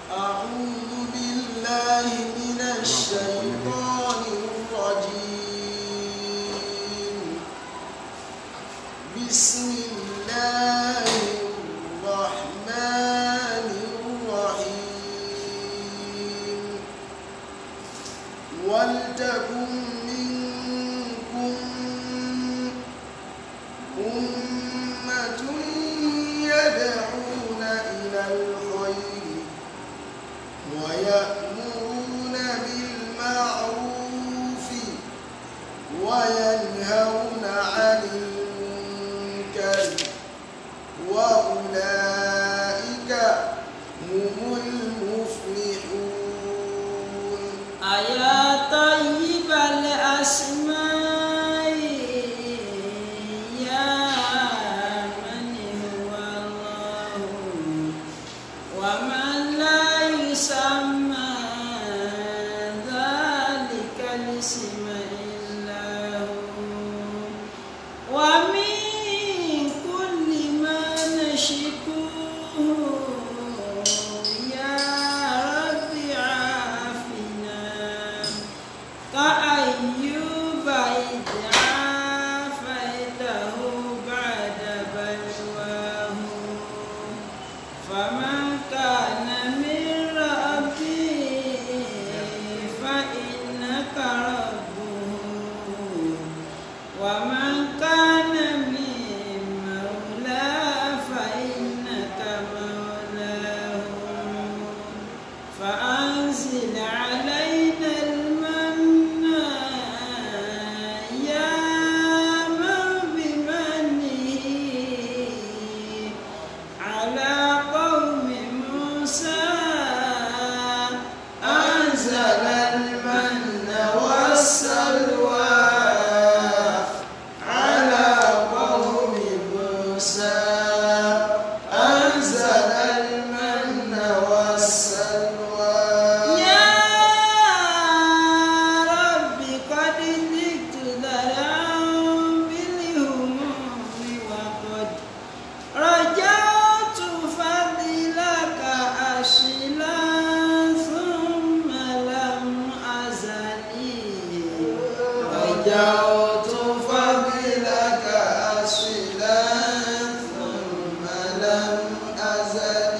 أعوذ بالله من الشيطان الرجيم بسم الله الرحمن الرحيم ولتكن منكم أمة يدعون إلى الخير ويأمرون بالمعروف وينهون عن المنكر وأولئك هم المفلحون أيا طيب الأسماء يا من هو الله ومن لا يسمى ذلك الاسم إلا هو ومن كل ما نشكوه يا رب عافنا كأيوب إذ عافيته بعد بلواه فمن كان من ربي فإنك ربه ومن كان من مولى فإنك مولاه فأنزل علينا المن يا من بمنه على قوم موسى أنزل المن والسلوى على قوم موسى أنزل المن والسلوى يا رب قد ذقت ذرعا بالهموم وقد رجعت فضلك أشلا ثم لم أزل رجعت فضلك أشلا ثم لم أزل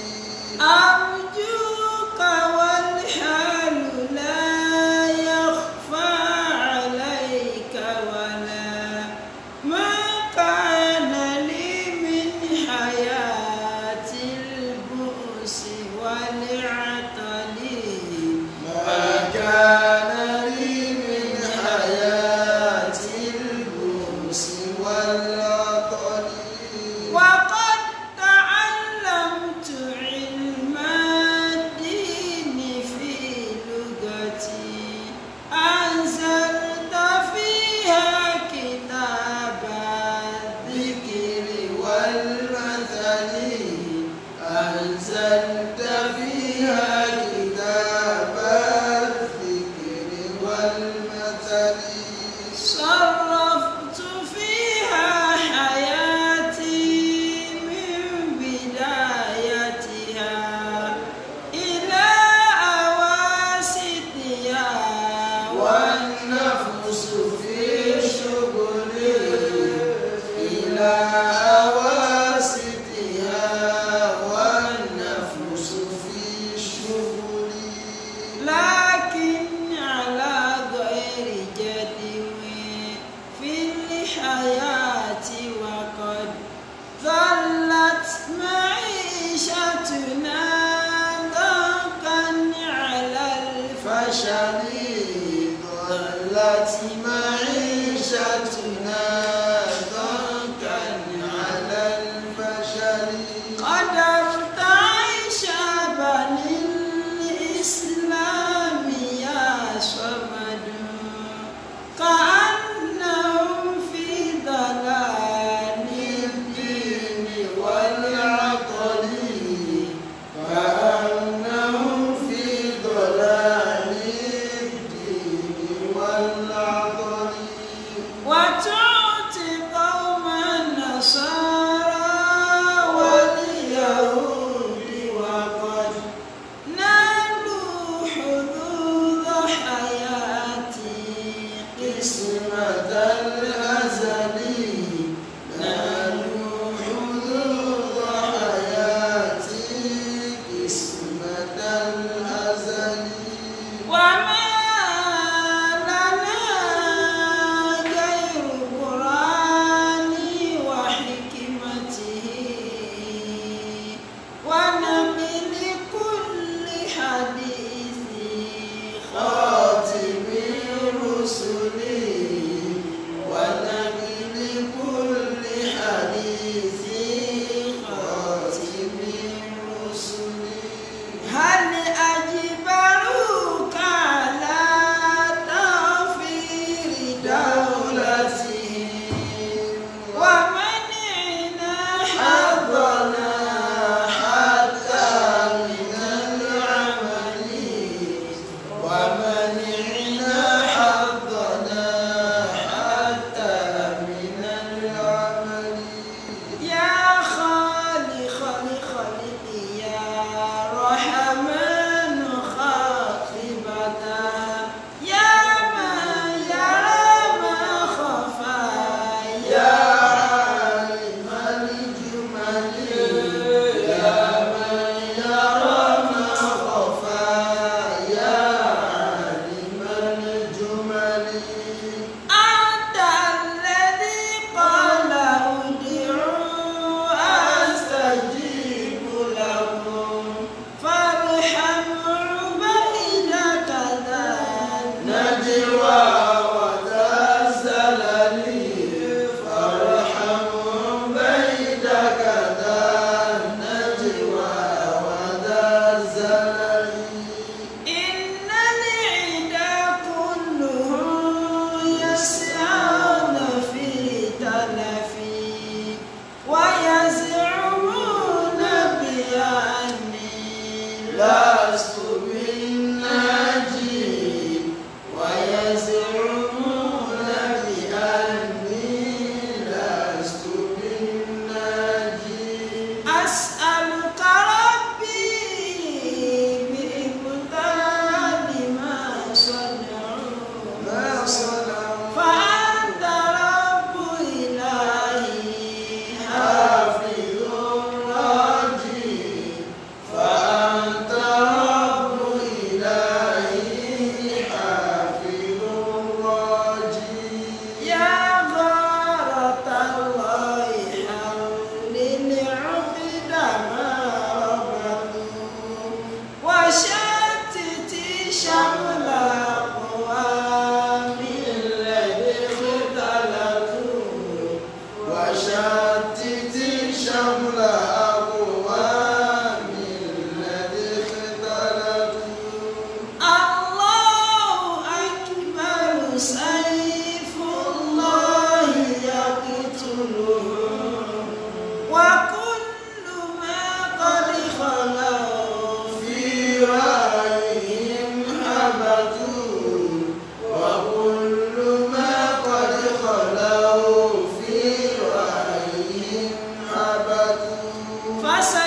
أرجوك والحال لا يخفى عليك ولا ما كان لي من حياة البؤس والعطل ما كان لي من حياة البؤس والعطل وقد تعلمت علم الدين في لغتي أنزلت فيها كتاب الذكر والمثل أنزلت فيها كتاب الذكر والمثل صرفت فيها حياتي من بدايتها إلى أواسطها والنفس في شغلي إلى أواسطها والنفس في شغلي لكن على غير جدوى في الحياة وقد ظلت معيشتنا ضنكا على الفشل ظلت معيشتنا ضنكا على الفشل قدرت عيش بني الإسلام يا صمد كأنهم في ضلال الدين والعقل الزلل إن العدا كلهم يسعون في تلفي ويزعمون بأني لست بالناجي ويزعمون بأني لست بالناجي أسألك ربي بإبطال ما صنعوا ما صنعوا فأنت رب إلهي حافظ راجي فأنت رب إلهي حافظ راجي يا غارة الله حول العقد ما ربطوا وشتت شمل أقوام الذي اختلفوا وشتت شمل أقوام الذي اختلفوا الله أكبر سيف الله يقتلهم وكل ما قد خلوا في رأيهم هبطوا وكل ما قد خلوا في رأيهم هبطوا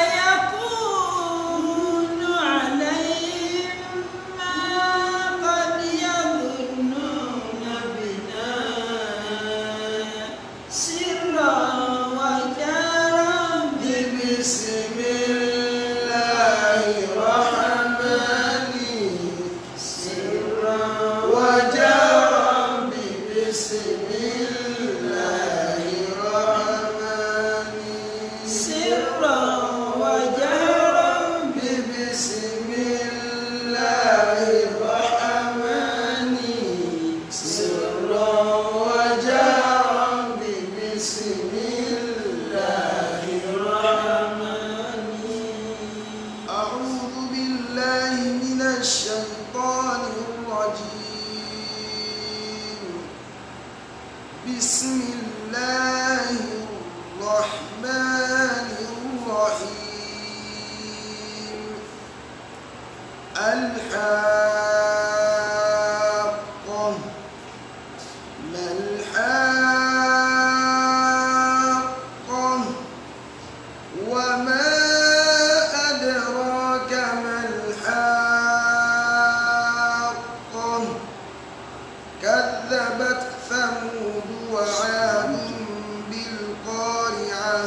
فسيكون عليهم ما قد يظنون بنا سرا وجهرا بسم الله الرحمن سرا وجهرا بسم الله الرحمن سرا وجهرا بسم الله الرحمن سرا وجهرا بسم الله الرحمن أعوذ بالله من الشيطان الرجيم بسم الله الرحمن الرحيم الحاقة ما الحاقة وما أدراك ما الحاقة كذبت ثمود وعاد بالقارعة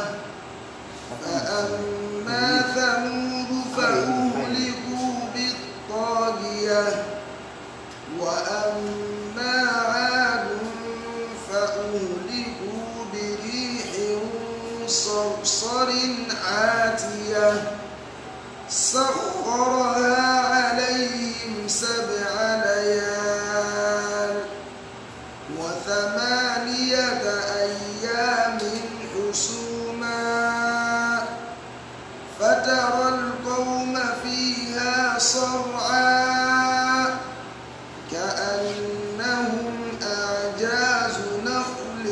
فأما ثمود فأهلكوا بالطاغية وأما عاد فأهلكوا بريح صرصر عاتية سخرها عليهم سبع ليال وثمانية أيام حسوما فترى القوم فيها صرعا كأنهم أعجاز نخل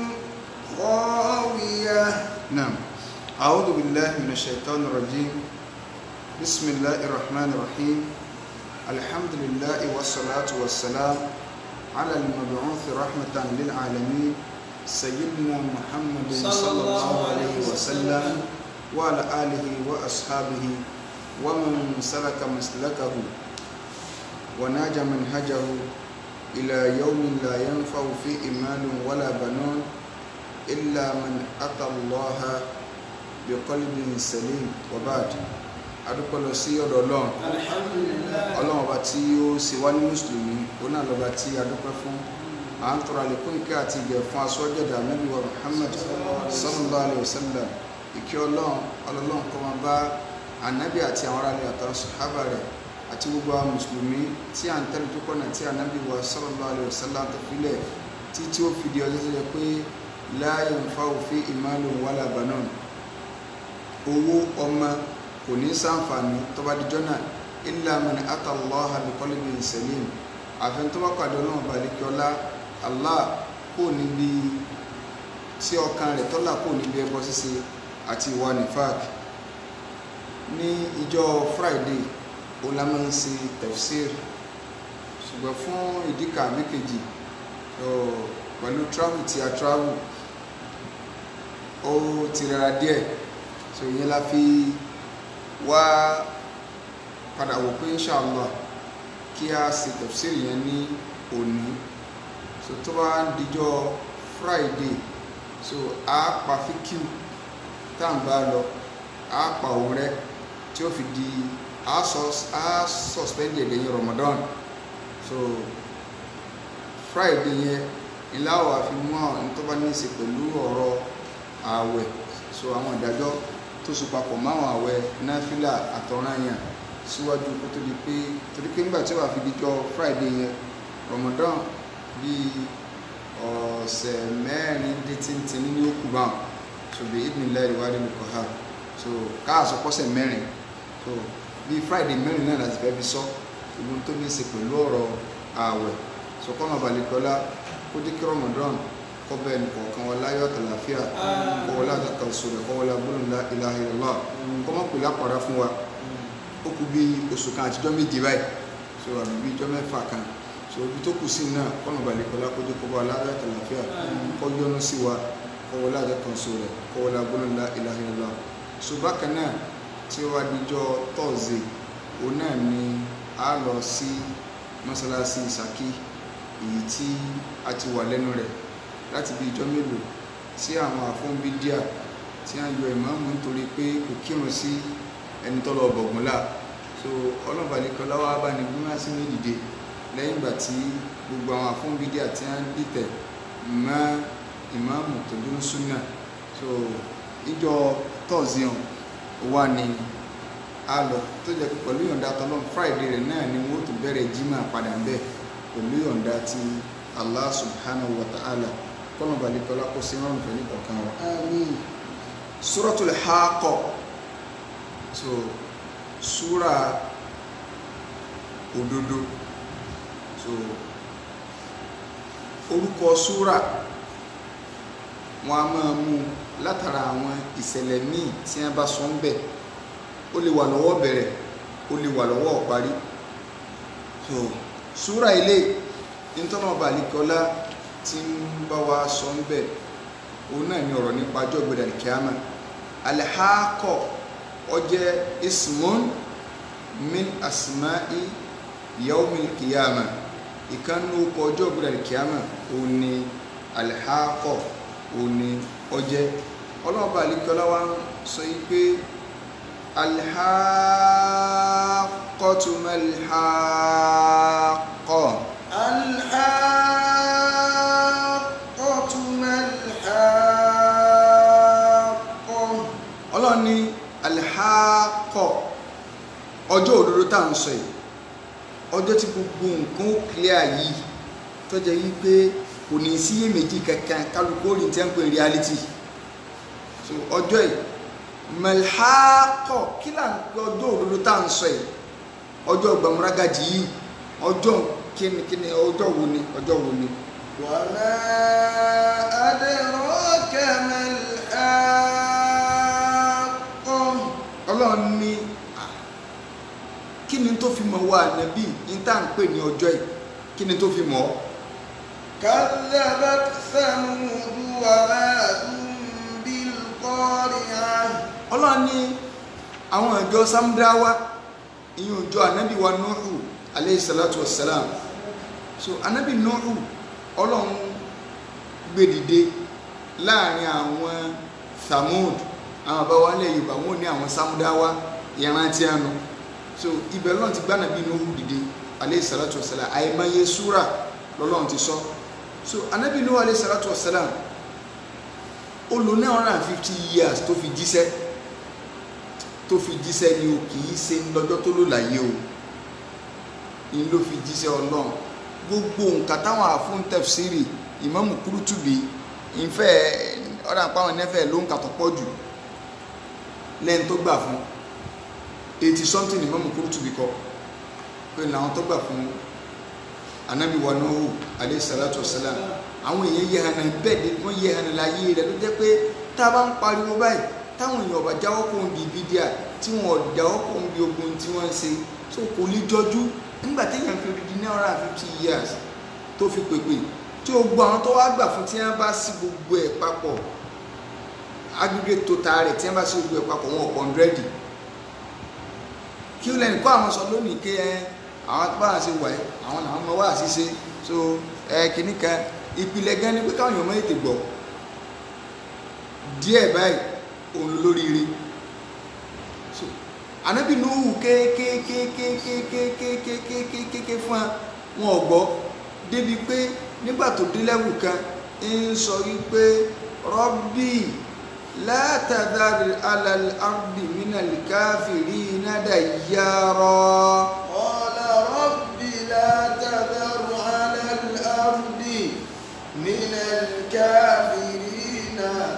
خاوية نعم أعوذ بالله من الشيطان الرجيم بسم الله الرحمن الرحيم الحمد لله والصلاة والسلام على المبعوث رحمة للعالمين سيدنا محمد صلى الله عليه وسلم وعلى آله وأصحابه ومن سلك مسلكه وناج منهجه إلى يوم لا ينفع فيه مال ولا بنون إلا من أتى الله بقلب سليم وبعد adúpẹ́ lọ sí ọ̀dọ̀ ọlọ́run alhamdulillah ọlọ́run ọba tí ó ṣe wá ní mùsùlùmí òun náà lọ́ba tí adúpẹ́ fún à ń tọrọ àlékún ìkẹ́ àti ìgẹ̀ fún aṣọ́jọ́dà Ànábì wa Muhammad sallallahu alayhi wa sallam ìkẹ́ ọlọ́run ọlọ́run kó máa bá ànábì àti àwọn aráàlú àtàwọn sàhábà rẹ̀ àti gbogbo àwọn mùsùlùmí tí à ń tẹ́lẹ̀ tó kọ́nà tí ànábì wa sallallahu alayhi wa sallam tó filẹ̀ tí tí ó fìdí ọjọ́ tó yẹ pé la yanfa'u fi malun wala banun owó ọmọ kò kò ní sáǹfààní tó bá dijọ́ náà illa man ata Allaha bi qalbin salim àfẹn tó bá pàdé ọlọ́run balẹ̀kẹ́ ọlá Allah kò níbi tí ọkàn rẹ̀ tọ́lá kò níbi ẹbọ ṣíṣe àti ìwà nifak ní ìjọ Friday ó la máa ń ṣe tafsir ṣùgbọ́n fún ìdíkà mékejì pẹ̀lú travel tí a travel ó ti rẹra díẹ̀ so ìyẹn la fi wá padà wò pé inshallah kí a ṣe tafsir yẹn ní òní so tó bá ń dijọ́ Friday so a pa fíkìú tá à ń bá lọ a pa òun rẹ tí ó fi di a suspend ẹ̀ lẹ́yìn Ramadan so Friday yẹn ńlá wà fi mú àwọn tó bá ní í ṣe pẹ̀lú ọ̀rọ̀ ààwẹ̀ so àwọn ìdájọ́ tó so papọ̀ máwọn ààwẹ̀ náfìlà àtọ̀ranyàn síwájú kó tó di pé torí pé nígbà tí ó wà fi dijọ́ Friday yẹn Ramadan bíi ọ̀sẹ̀ mẹ́rin dé tíntín ní ó kù báwọn so bí ìdílé ìwádìí lè kọ́ ha so káàsọ pọ́sẹ̀ mẹ́rin so bíi Friday mẹ́rin náà láti fẹ́ fi sọ ìlú tó ní í ṣe pẹ̀lú ọ̀rọ̀ ààwẹ̀ so kọ́nà balẹ̀kọ́lá kó dé kí Ramadan kọ́ bẹ́ẹ̀ ní kọ̀ọ̀kan wọn láyọ̀ àtàlàfíà kọ́ wọlé àtàkàn sọ̀rọ̀ kọ́ wọlé agbóhùn la ilaha illallah kọ́ mọ̀ pé lápàdá fún wa ó kù bí oṣù kan àtijọ́ méje báyìí so àbí bí ijọ́ mẹ́fà kan so ibi tó kù sí náà kọ́nà balẹ̀kọ́lá kó dé kọ́ bá láyọ̀ àtàlàfíà kọ́ yọ́nú sí wa kọ́ wọlé àtàkàn sọ̀rọ̀ kọ́ wọlé agbóhùn la ilaha illallah so bákan náà tí ó wá dijọ́ tọ́ọ̀zì òun náà ni a lọ sí mọ́sálásí Ṣakí èyí tí a ti wà lẹ́nu rẹ̀ láti bí ijọ́ mélòó tí àwọn àfọ́nbídíà tí a yọ ìmáàmù nítorí pé kò kírun sí ẹni tọ́lọ bọ̀gúnlá so ọlọ́balẹ̀kọ́lá wá bá ní gúnmá sí ní dìde lẹ́yìn ìgbà tí gbogbo àwọn àfọ́nbídíà tí a ń dìtẹ̀ mọ́ ìmáàmù tó dúró súnà so ìjọ tọ́ọ̀síọ̀n wà ní a lọ tó jẹ́ pẹ̀lú ìyọ̀ǹda tọ́lọ́m Friday rẹ̀ náà ni wọ́n tó bẹ̀rẹ̀ jimá padà ń bẹ̀ pẹ̀lú ìyọ̀ǹda ti Allah subhanahu wa ta'ala kọ́nà balẹ̀kọ́lá kó sí rọrùn fẹ́ ní kọ̀ọ̀kan wa. àmín Suratul Haqqah so súra òdodo so orúkọ súra wọn a máa mú látara àwọn ìṣẹ̀lẹ̀ míì tí wọ́n bá sọ ń bẹ̀ ó lè wà lọ́wọ́ bẹ̀rẹ̀ ó lè wà lọ́wọ́ parí so súra ilé nítorí ọba àlìkọ́lá tí ń bá wa sọ ń bẹ̀ òun náà ní ọ̀rọ̀ nípa ọjọ́ ìgbéra kíámà alhaakọ ọjẹ́ ismun min asma'i yawmil kíámà ìkànnì ọkọ̀ ọjọ́ ìgbéra kíámà òun ni alhaakọ òun ni ọjẹ́ ọlọ́ọ̀bá àlìkọ́lá wa ń sọ yí pé alhaakọtu malhaakọ. الحاقة ما الحاقة ọlọ́run ní alhaakọ ọjọ́ òdodo tá à ń sọ yìí ọjọ́ tí gbogbo nǹkan ó clear yìí tó jẹ́ wípé kò ní síyèméjì kankan kálukú ó rí tí wọ́n ń pè ní reality so ọjọ́ yìí malhaakọ kí là ń pè ọjọ́ òdodo tá à ń sọ yìí ọjọ́ gbàmúrágàjì yìí ọjọ́ kínníkínní ọjọ́ wo ni ọjọ́ wo ni وما أدراك ما الحاقة ọlọ́run ní ah, kí ni tó fi mọ̀ wá nàbí ní tá à ń pè ní ọjọ́ yìí kí ni tó fi mọ̀ ọ́ كذبت ثمود وعاد بالقارعة ọlọ́run ní àwọn ìjọ samdrawa ìyẹn òjò ànábì wa nuhu aleyhi salatu wa salam so ànábì nuhu ọlọ́run gbé dìde láàrin àwọn thamud àwọn bàbá wa lẹ̀ yorùbá wọn ní àwọn samdrawa ìrántí àná so ibẹ̀ lọ́run ti gbá ànábì nuhu dìde aleyhi salatu wa salam àìmọye súrà lọ́lọ́run ti sọ so ànábì nuhu aleyhi salatu wa salam ó lò nine hundred and fifty years tó fi jíṣẹ́ tó fi jíṣẹ́ ni o kì í ṣe lọ́jọ́ tó lò láyé o ni ló fi jíṣẹ́ ọlọ́run gbogbo nǹkan táwọn àfúntẹ̀fsírì ìmáàmù kúrútùbí ìfẹ́ ọ̀dà àpáwọn ẹ̀nẹ́fẹ̀ ló ń kà tó pọ̀ jù lẹ́yìn tó gbà fún eighty something Imam Qurtubi kọ pé làwọn tó gbà fún anabi wa Nuhu alayhi salatu wa salam àwọn èèyàn yẹ hànà bẹ́ẹ̀ de wọ́n yẹ hànà láyé rẹ̀ ló jẹ́ pé tá a bá ń pariwo báyìí táwọn èèyàn ọba jáwọ́ kó ń bi bídíà tí wọn ò jáwọ́ kó ń bi ogun tí wọ́n ń ṣe tó kò ní jọjú nígbà téèyàn fi rí di ní ọ̀rọ̀ fifty years tó fi pèpè tí o gbọ́ àwọn tó wá gbà fún tí wọ́n bá sí gbogbo ẹ̀ papọ̀ aggregate total rẹ̀ tí wọ́n bá sí gbogbo ẹ̀ papọ̀ wọn ọ̀pọ̀ hundred kí ó lẹ́nu kọ́ àwọn sọ lónìí ké ẹ àwọn tó bá wà sí wà ẹ́ àwọn làwọn ọmọ wà sí ṣe so ẹ kìíní kan ìpìlẹ̀ gan ni pé káwọn èèyàn mọ́ ètè gbọ́ díẹ̀ báyìí òun lóríire so anabi nuhu kékékékékékékékékékékéké fún wa wọn ò gbọ́ débi pé nígbà tó dé lẹ́wù kan ń sọ wípé rọ́bì látàdárì alàlẹ́ ardi minal kafirina dayyara. قال رب لا تذر على الأرض من الكافرين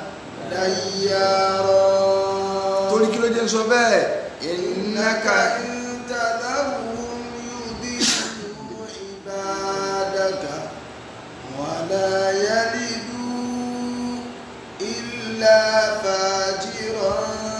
ديارا torí kí ló jẹ́ ń sọ bẹ́ẹ̀ إنك ìnáka إن تذرهم يضلوا عبادك ولا يلدوا إلا فاجرا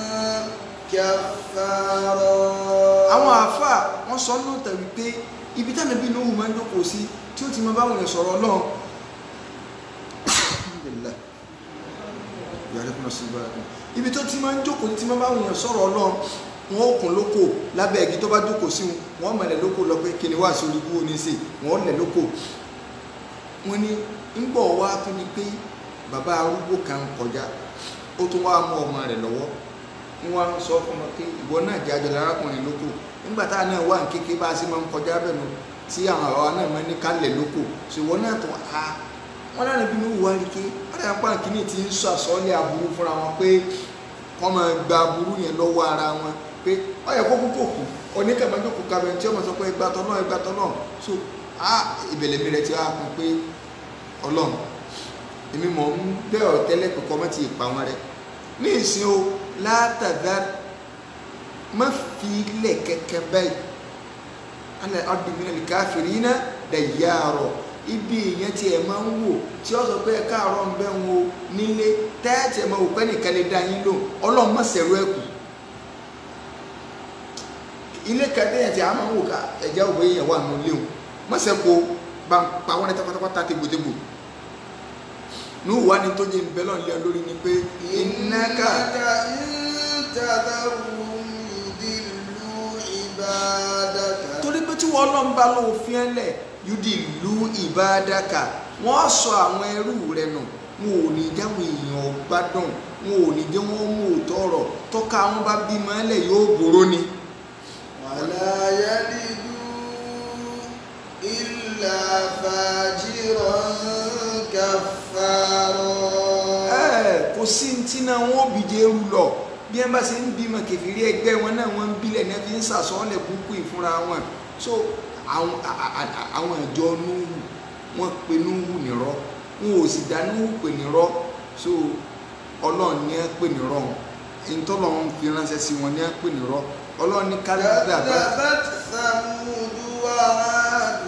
كفارا àwọn àáfàá wọ́n sọ ní òtẹ̀ wípé ibi táwọn ẹbí lóhùn máa ń jókòó sí tí ó ti máa báwọn èèyàn sọ̀rọ̀ ọlọ́run Alhamdulillah. Ya'rifu nasibahum. ibi tó ti máa ń jókòó tí máa báwọn èèyàn sọ̀rọ̀ ọlọ́run wọn ó kún lóko lábẹ́ igi tó bá jókòó sí wọn wọn mọ̀lẹ̀ lóko lọ pé kí ni wàá sí olùkú òní sí wọn lẹ̀ lóko wọn ni ń bọ̀ wá tó ni pé bàbá arúgbó kan kọjá ó tún wá mú ọmọ rẹ̀ lọ́wọ́ wọ́n á sọ fún ọmọ pé ìwọ náà jẹ́ àjọlẹ̀ arákùnrin lóko nígbà tá a náà wà ní kékeré bá a sì máa ń kọjá bẹ́ẹ̀ nu tí àwọn àwa náà máa ń ní kálẹ̀ lóko ṣò ìwọ náà tó a wọ́n náà níbi ní wùwá rí ké wọ́n náà pa kínní tí ń sọ àsọ́ọ́lẹ̀ aburú fúnra wọn pé wọ́n máa gba aburú yẹn lọ́wọ́ ara wọn pé ọ̀yẹ̀ kó kúkú kù oníkàmájókòó kabẹ̀ tí ọmọ sọ pé ẹgbà tọ́ náà ẹgbà tọ́ náà so a ìbẹ̀lẹ̀ mi rẹ̀ ti wá kún pé ọlọ́run èmi mọ̀ ń bẹ́ ọ̀ tẹ́lẹ̀ pé kọ́ mọ́ ti pa wọn rẹ̀ ní ìsìn o látàdá má fi ilẹ̀ kẹ̀kẹ́ báyìí alẹ́ ọdúnmínà lè káfìrí iná dẹ̀yà rọ̀ ibi ìyẹn tí ẹ máa ń wò tí ó sọ pé ẹ káàárọ̀ ń bẹ́ ń wo nílé tẹ́ẹ̀tì ẹ máa wò pé nìkan lè dá yín lò ọlọ́run má sẹ̀rọ ẹ̀kú ilé kẹtẹ́yìn tí a máa ń wò ká ẹ̀jẹ̀ òwe yẹn wà nù léwu má sẹ́kọ̀ọ́ bá ń pa wọ́n ní pátápátá tégbòtégbò ní ìwà ni tó jẹ́ ìbẹ́lọ̀ lé lórí ni pé ìnáka إنك إن تذرهم يضلوا عبادك torí pé tí wọ́n lọ́n bá lóun fi ẹ́ lẹ̀ yúdì lu ìbádàkà wọ́n sọ àwọn ẹrú rẹ̀ nù wọn ò ní jáwọn èèyàn gbádùn wọn ò ní jẹ́ wọ́n mú òótọ́ ọ̀rọ̀ tọ́ka wọn bá bímọ ẹlẹ̀ yóò gbòòrò ni. ولا يلدوا إلا فاجرا كفارا ẹ kò sí ní tí náà wọn ò bìjẹ́ eru lọ bí ẹ bá ṣe ń bímọ kẹfìrí ẹgbẹ́ wọn náà wọ́n ń bílẹ̀ náà fi ń sàsọ́ọ́lẹ̀ kúkú ìfúnra wọn so àwọn a- a- a- àwọn ìjọ núhù wọ́n pe núhù nírọ́ wọn ò sì dá núhù pè nírọ́ so ọlọ́run ní ẹ pè nírọ́ ìtọ́lọ́run fi ránṣẹ́ sí wọn ní ẹ pè nírọ́ ọlọ́run ní kálíbà bá كذبت ثمود وعاد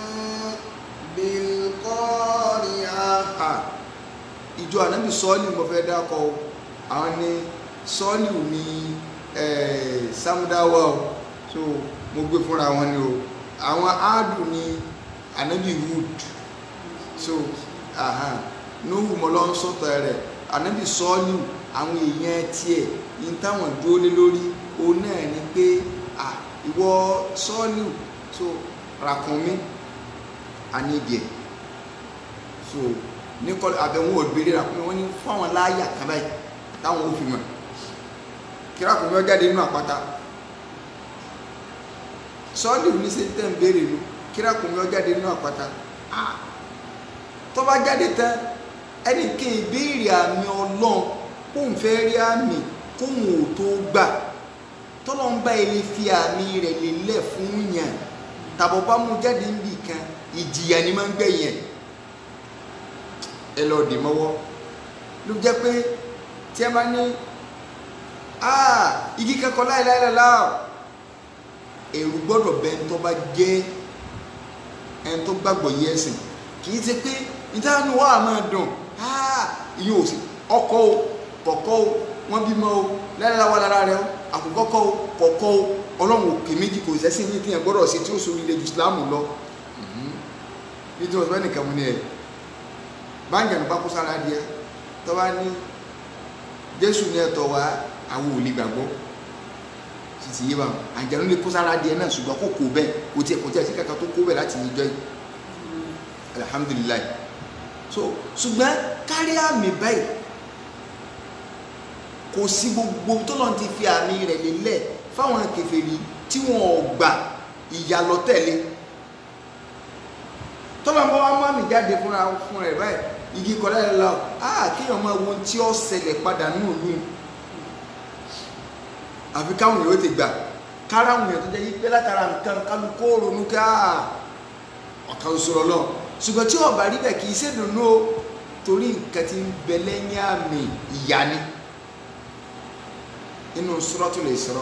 بالقارعة a ìjọ ànábì sọ́ọ̀lì mo fẹ́ dákọ̀ o àwọn ni sọ́ọ̀lì ní eh, samudawa o so mo gbé fúnra wọn ni o àwọn áàdù ní ànábì wood so aha nóhù mọ́lọ́ ń sọ̀tọ̀ rẹ̀ ànábì sọ́ọ̀lì àwọn èèyàn tiẹ̀ ní táwọn dúró lé lórí òun náà ni pé ah ìwọ sọ́ọ̀lì so ràkúnmí àníjẹ so ní kọ́ àbẹ̀wò ògbélé ràkúnmí wọ́n ní fún àwọn láàyà kan báyìí táwọn ò fi mọ̀ kí ràkúnmí ó jáde nínú àpáta sọ́ọ̀lì ní ṣe tẹ́ ń béèrè nu kí ràkúnmí ó jáde nínú àpáta ah tó bá jáde tán ẹnì kan ìbéèrè àmì ọlọ́run kóun fẹ́ rí àmì kóun ò tó gbà tọ́lọ́ ń bá ilé fi àmì rẹ̀ lélẹ̀ fún yàn tàbọ̀ bá mú jáde níbì kan ìjìyà ni máa ń gbẹ̀yìn ẹ̀ ẹ lọ dì mọ́wọ́ ló jẹ́ pé tí ẹ bá ní aa igi kẹ́kọ̀ọ́ láìláìláìlá ẹ̀rù gbọ́dọ̀ bẹ ẹni tó bá jẹ́ ẹni tó gbàgbọ́ yẹ ẹ̀sìn kì í ṣe pé níta ni wọ́n á máa dùn ìyẹn ò sí ọkọ o kọ̀kọ́ o wọ́n bímọ o lára wa lára rẹ o àkókò kọ́ o kọ̀kọ́ o ọlọ́run òkè méjì kò sẹ́sìn ní tíyẹn gbọ́dọ̀ sí tí ó so ilé ju ìsìlámù lọ nítorí wọn sọ fẹ́ nìkan mu ni ẹ̀ báńkì àná bá kó sára díẹ̀ tó bá ní jésù ní ẹ̀tọ́ wa àwọn ò lè gbàgbọ́ títí yé wa àjẹnú lè kó sára díẹ̀ náà ṣùgbọ́n kò kó bẹ́ẹ̀ kò tiẹ̀ kò tiẹ̀ sí kankan tó kó bẹ́ẹ̀ láti yíjọ́ yìí alihamudulilayi so ṣùgbọ́n kárí àmì báyìí kò sí gbogbo tọ́lọ́n ti fi àmì rẹ̀ lélẹ̀ fáwọn kèfèrí tí wọn ò gbà ìyà lọ tẹ̀lé tọ́lọ́n bá wá mú àmì jáde fúnra fún rẹ̀ báyìí igi kọ́lá ẹ̀ la ah kéèyàn máa wo ohun tí ó ṣẹlẹ̀ padà nínú ìlú àfi káwọn èèyàn ti gbà kára àwọn èèyàn tó jẹ́ yí pé látara nǹkan kálukó ronú ká ọ̀kan sọ̀rọ̀ lọ ṣùgbọ́n tí ọba rí bẹ́ẹ̀ kì í ṣèdùnnú o torí nǹkan tí ń bẹ lẹ́yìn àmì ìyá ni inú Suratul Isra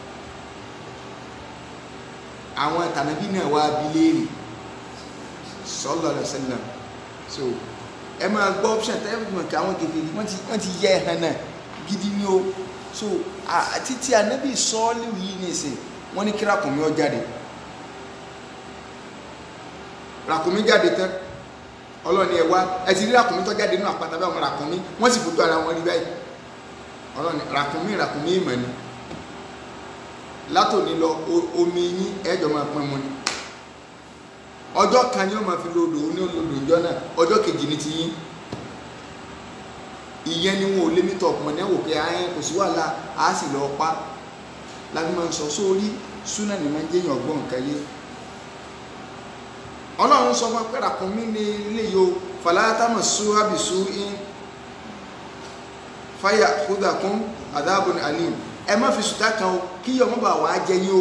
àwọn tànàbí náà wá abiléèrè sallallahu alaihi wasallam so ẹ máa gbọ́ option tẹ́ ẹ fi mọ̀ kí àwọn kèfèrí wọ́n ti wọ́n ti yẹ ẹ̀hán náà gidi ni o so títí ànábì sọ́ọ́lì yìí ní ìsìn wọ́n ní kí ràkùnmí ó jáde ràkùnmí jáde tán ọlọ́ni ẹ̀ wá ẹ ti rí ràkùnmí tó jáde nínú àpáta báwọn ràkùnmí wọ́n sì fojú ara wọn rí báyìí ọlọ́ni ràkùnmí ràkùnmí ìmọ̀ ni látòní lọ omi yín ẹ̀jọ̀ máa pín mu ni ọjọ́ kan ni ó máa fi lòdò ní olódò ìjọ náà ọjọ́ kejì ní ti yín ìyẹn ni wọn ò lé mítọ̀ pọ̀ ní ẹ̀wò pé ayẹn kò sí wàhálà á sì lọ pa láti máa ń sọ sórí súnà ní máa ń jẹ́yàn ọgbọ́n nǹkan yé ọlọ́run sọ fún pé ràkúnmí ní ilé yìí o fàlàtàmọ̀ súhábì sú in fáyà kúdàkún àdáàbùn alim ẹ má fi sùtá kan o kí ọmọ bá wàá jẹ yín o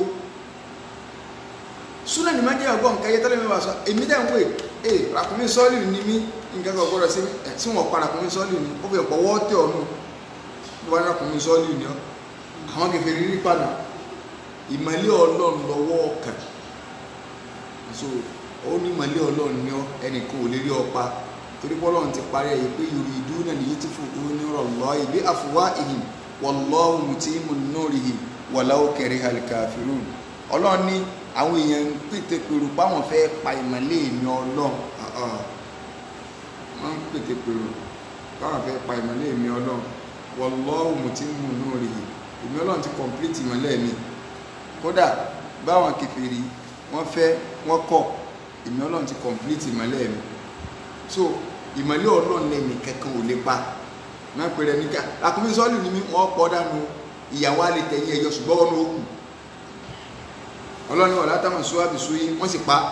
súnà ní máa ń jẹ́yàn ọgbọ́n nǹkan yé tẹ́lẹ̀ mi bá sọ èmi dẹ́ ń pè é ràkúnmí sọ́ọ̀lì ní mí nǹkan kan gbọ́dọ̀ sí ẹ̀ tí wọ́n pa ràkúnmí sọ́ọ̀lì ní ó fi ọ̀pọ̀ wọ́ọ̀tẹ̀ ọ̀nù wọ́n ràkúnmí sọ́ọ̀lì ní ọ́ àwọn kẹfẹ́ rírí padà ìmọ̀lẹ́ ọlọ́run lọ́wọ́ ọkàn so ó ní ìmọ̀lẹ́ ọlọ́run ní ọ ẹnìkan ò lè rí ọpa torí pé ọlọ́run ti parí ẹ̀ pé yorì ìdú náà lè yí ti fún òun ní ọ̀rọ̀ ìbí àfùwá ìhìn wallahu mutimmu nurihim walau karihal kafirun ọlọ́run ní àwọn èèyàn ń pètè pèrò páwọn fẹ́ pa ìmọ̀lẹ́ ìmí ọlọ́run wọ́n ń pètè pèrò páwọn fẹ́ pa ìmọ̀lẹ́ ìmí ọlọ́run wallahu mutimmu nurihim ìmí ọlọ́run ti complete ìmọ̀lẹ́ mi kódà báwọn kèfèrí wọ́n fẹ́ wọ́n kọ̀ ìmí ọlọ́run ti complete ìmọ̀lẹ́ mi so ìmọ̀lẹ́ ọlọ́run lẹ́nu kankan ò lè pa máa pèrè níkà àkúnmí sọ́ọ̀lù ni mí wọ́n pọ̀ dànù ìyàwó àlè tẹ̀yìn ẹ̀yọ ṣùgbọ́n wọn ó kù ọlọ́run wà látàmọ̀ sọ́wábì sóyè wọ́n sì pa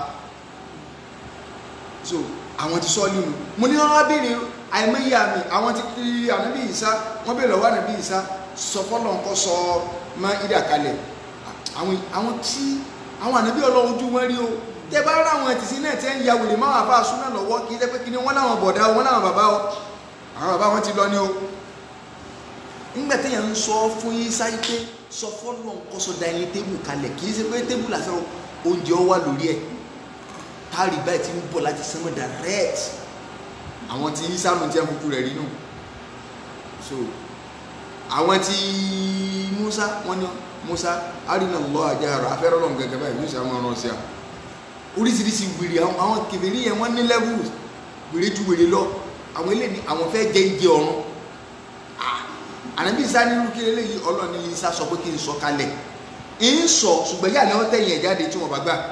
so àwọn ti sọ́ọ̀lù nù mo ní wọn béèrè àìmọye àmì àwọn ti kiri ànábì ìsá wọn béèrè lọ́wọ́ ànábì ìsá sọ fọ́lọ́ nǹkan sọ má ìdà kalẹ̀ àwọn àwọn tí àwọn ànábì ọlọ́run ojú wọn rí o tẹ bá rà àwọn ẹtìsí náà tẹ ń ya wèrè máa bá a súná lọ́wọ́ kì í jẹ́ pé kí ni wọ́n láwọn bọ̀dá wọn láwọn bàbá o àwọn bàbá wọn ti lọ ní o nígbà téèyàn ń sọ fún yín sáyé pé sọ fọ́lọ́ nǹkan sọ dining table kalẹ̀ kì í ṣe pé table lásán oúnjẹ ọ wà lórí ẹ̀ táàrí báyìí ti ń bọ̀ láti sánmọ̀ direct àwọn tí sáàmù tí a kúkú rẹ̀ rí nù so àwọn tí Musa wọ́n ní Musa arina Allah àjáhàrà afẹ́rọ́ lọ́n gẹ́gẹ́ báyìí Musa máa rán sí a oríṣiríṣi wèrè àwọn kèfèrí yẹn wọ́n ní levels wèrè ju wèrè lọ àwọn eléyìí àwọn fẹ́ jẹ́ ìjẹ ọ̀run ànábì Ìsá nínú kí eléyìí ọlọ́ọ̀ni Ìsá sọ pé kí n sọ kalẹ̀ ń sọ ṣùgbọ́n yà ni wọ́n tẹ̀yìn ẹ̀ jáde tí wọ́n bá gbà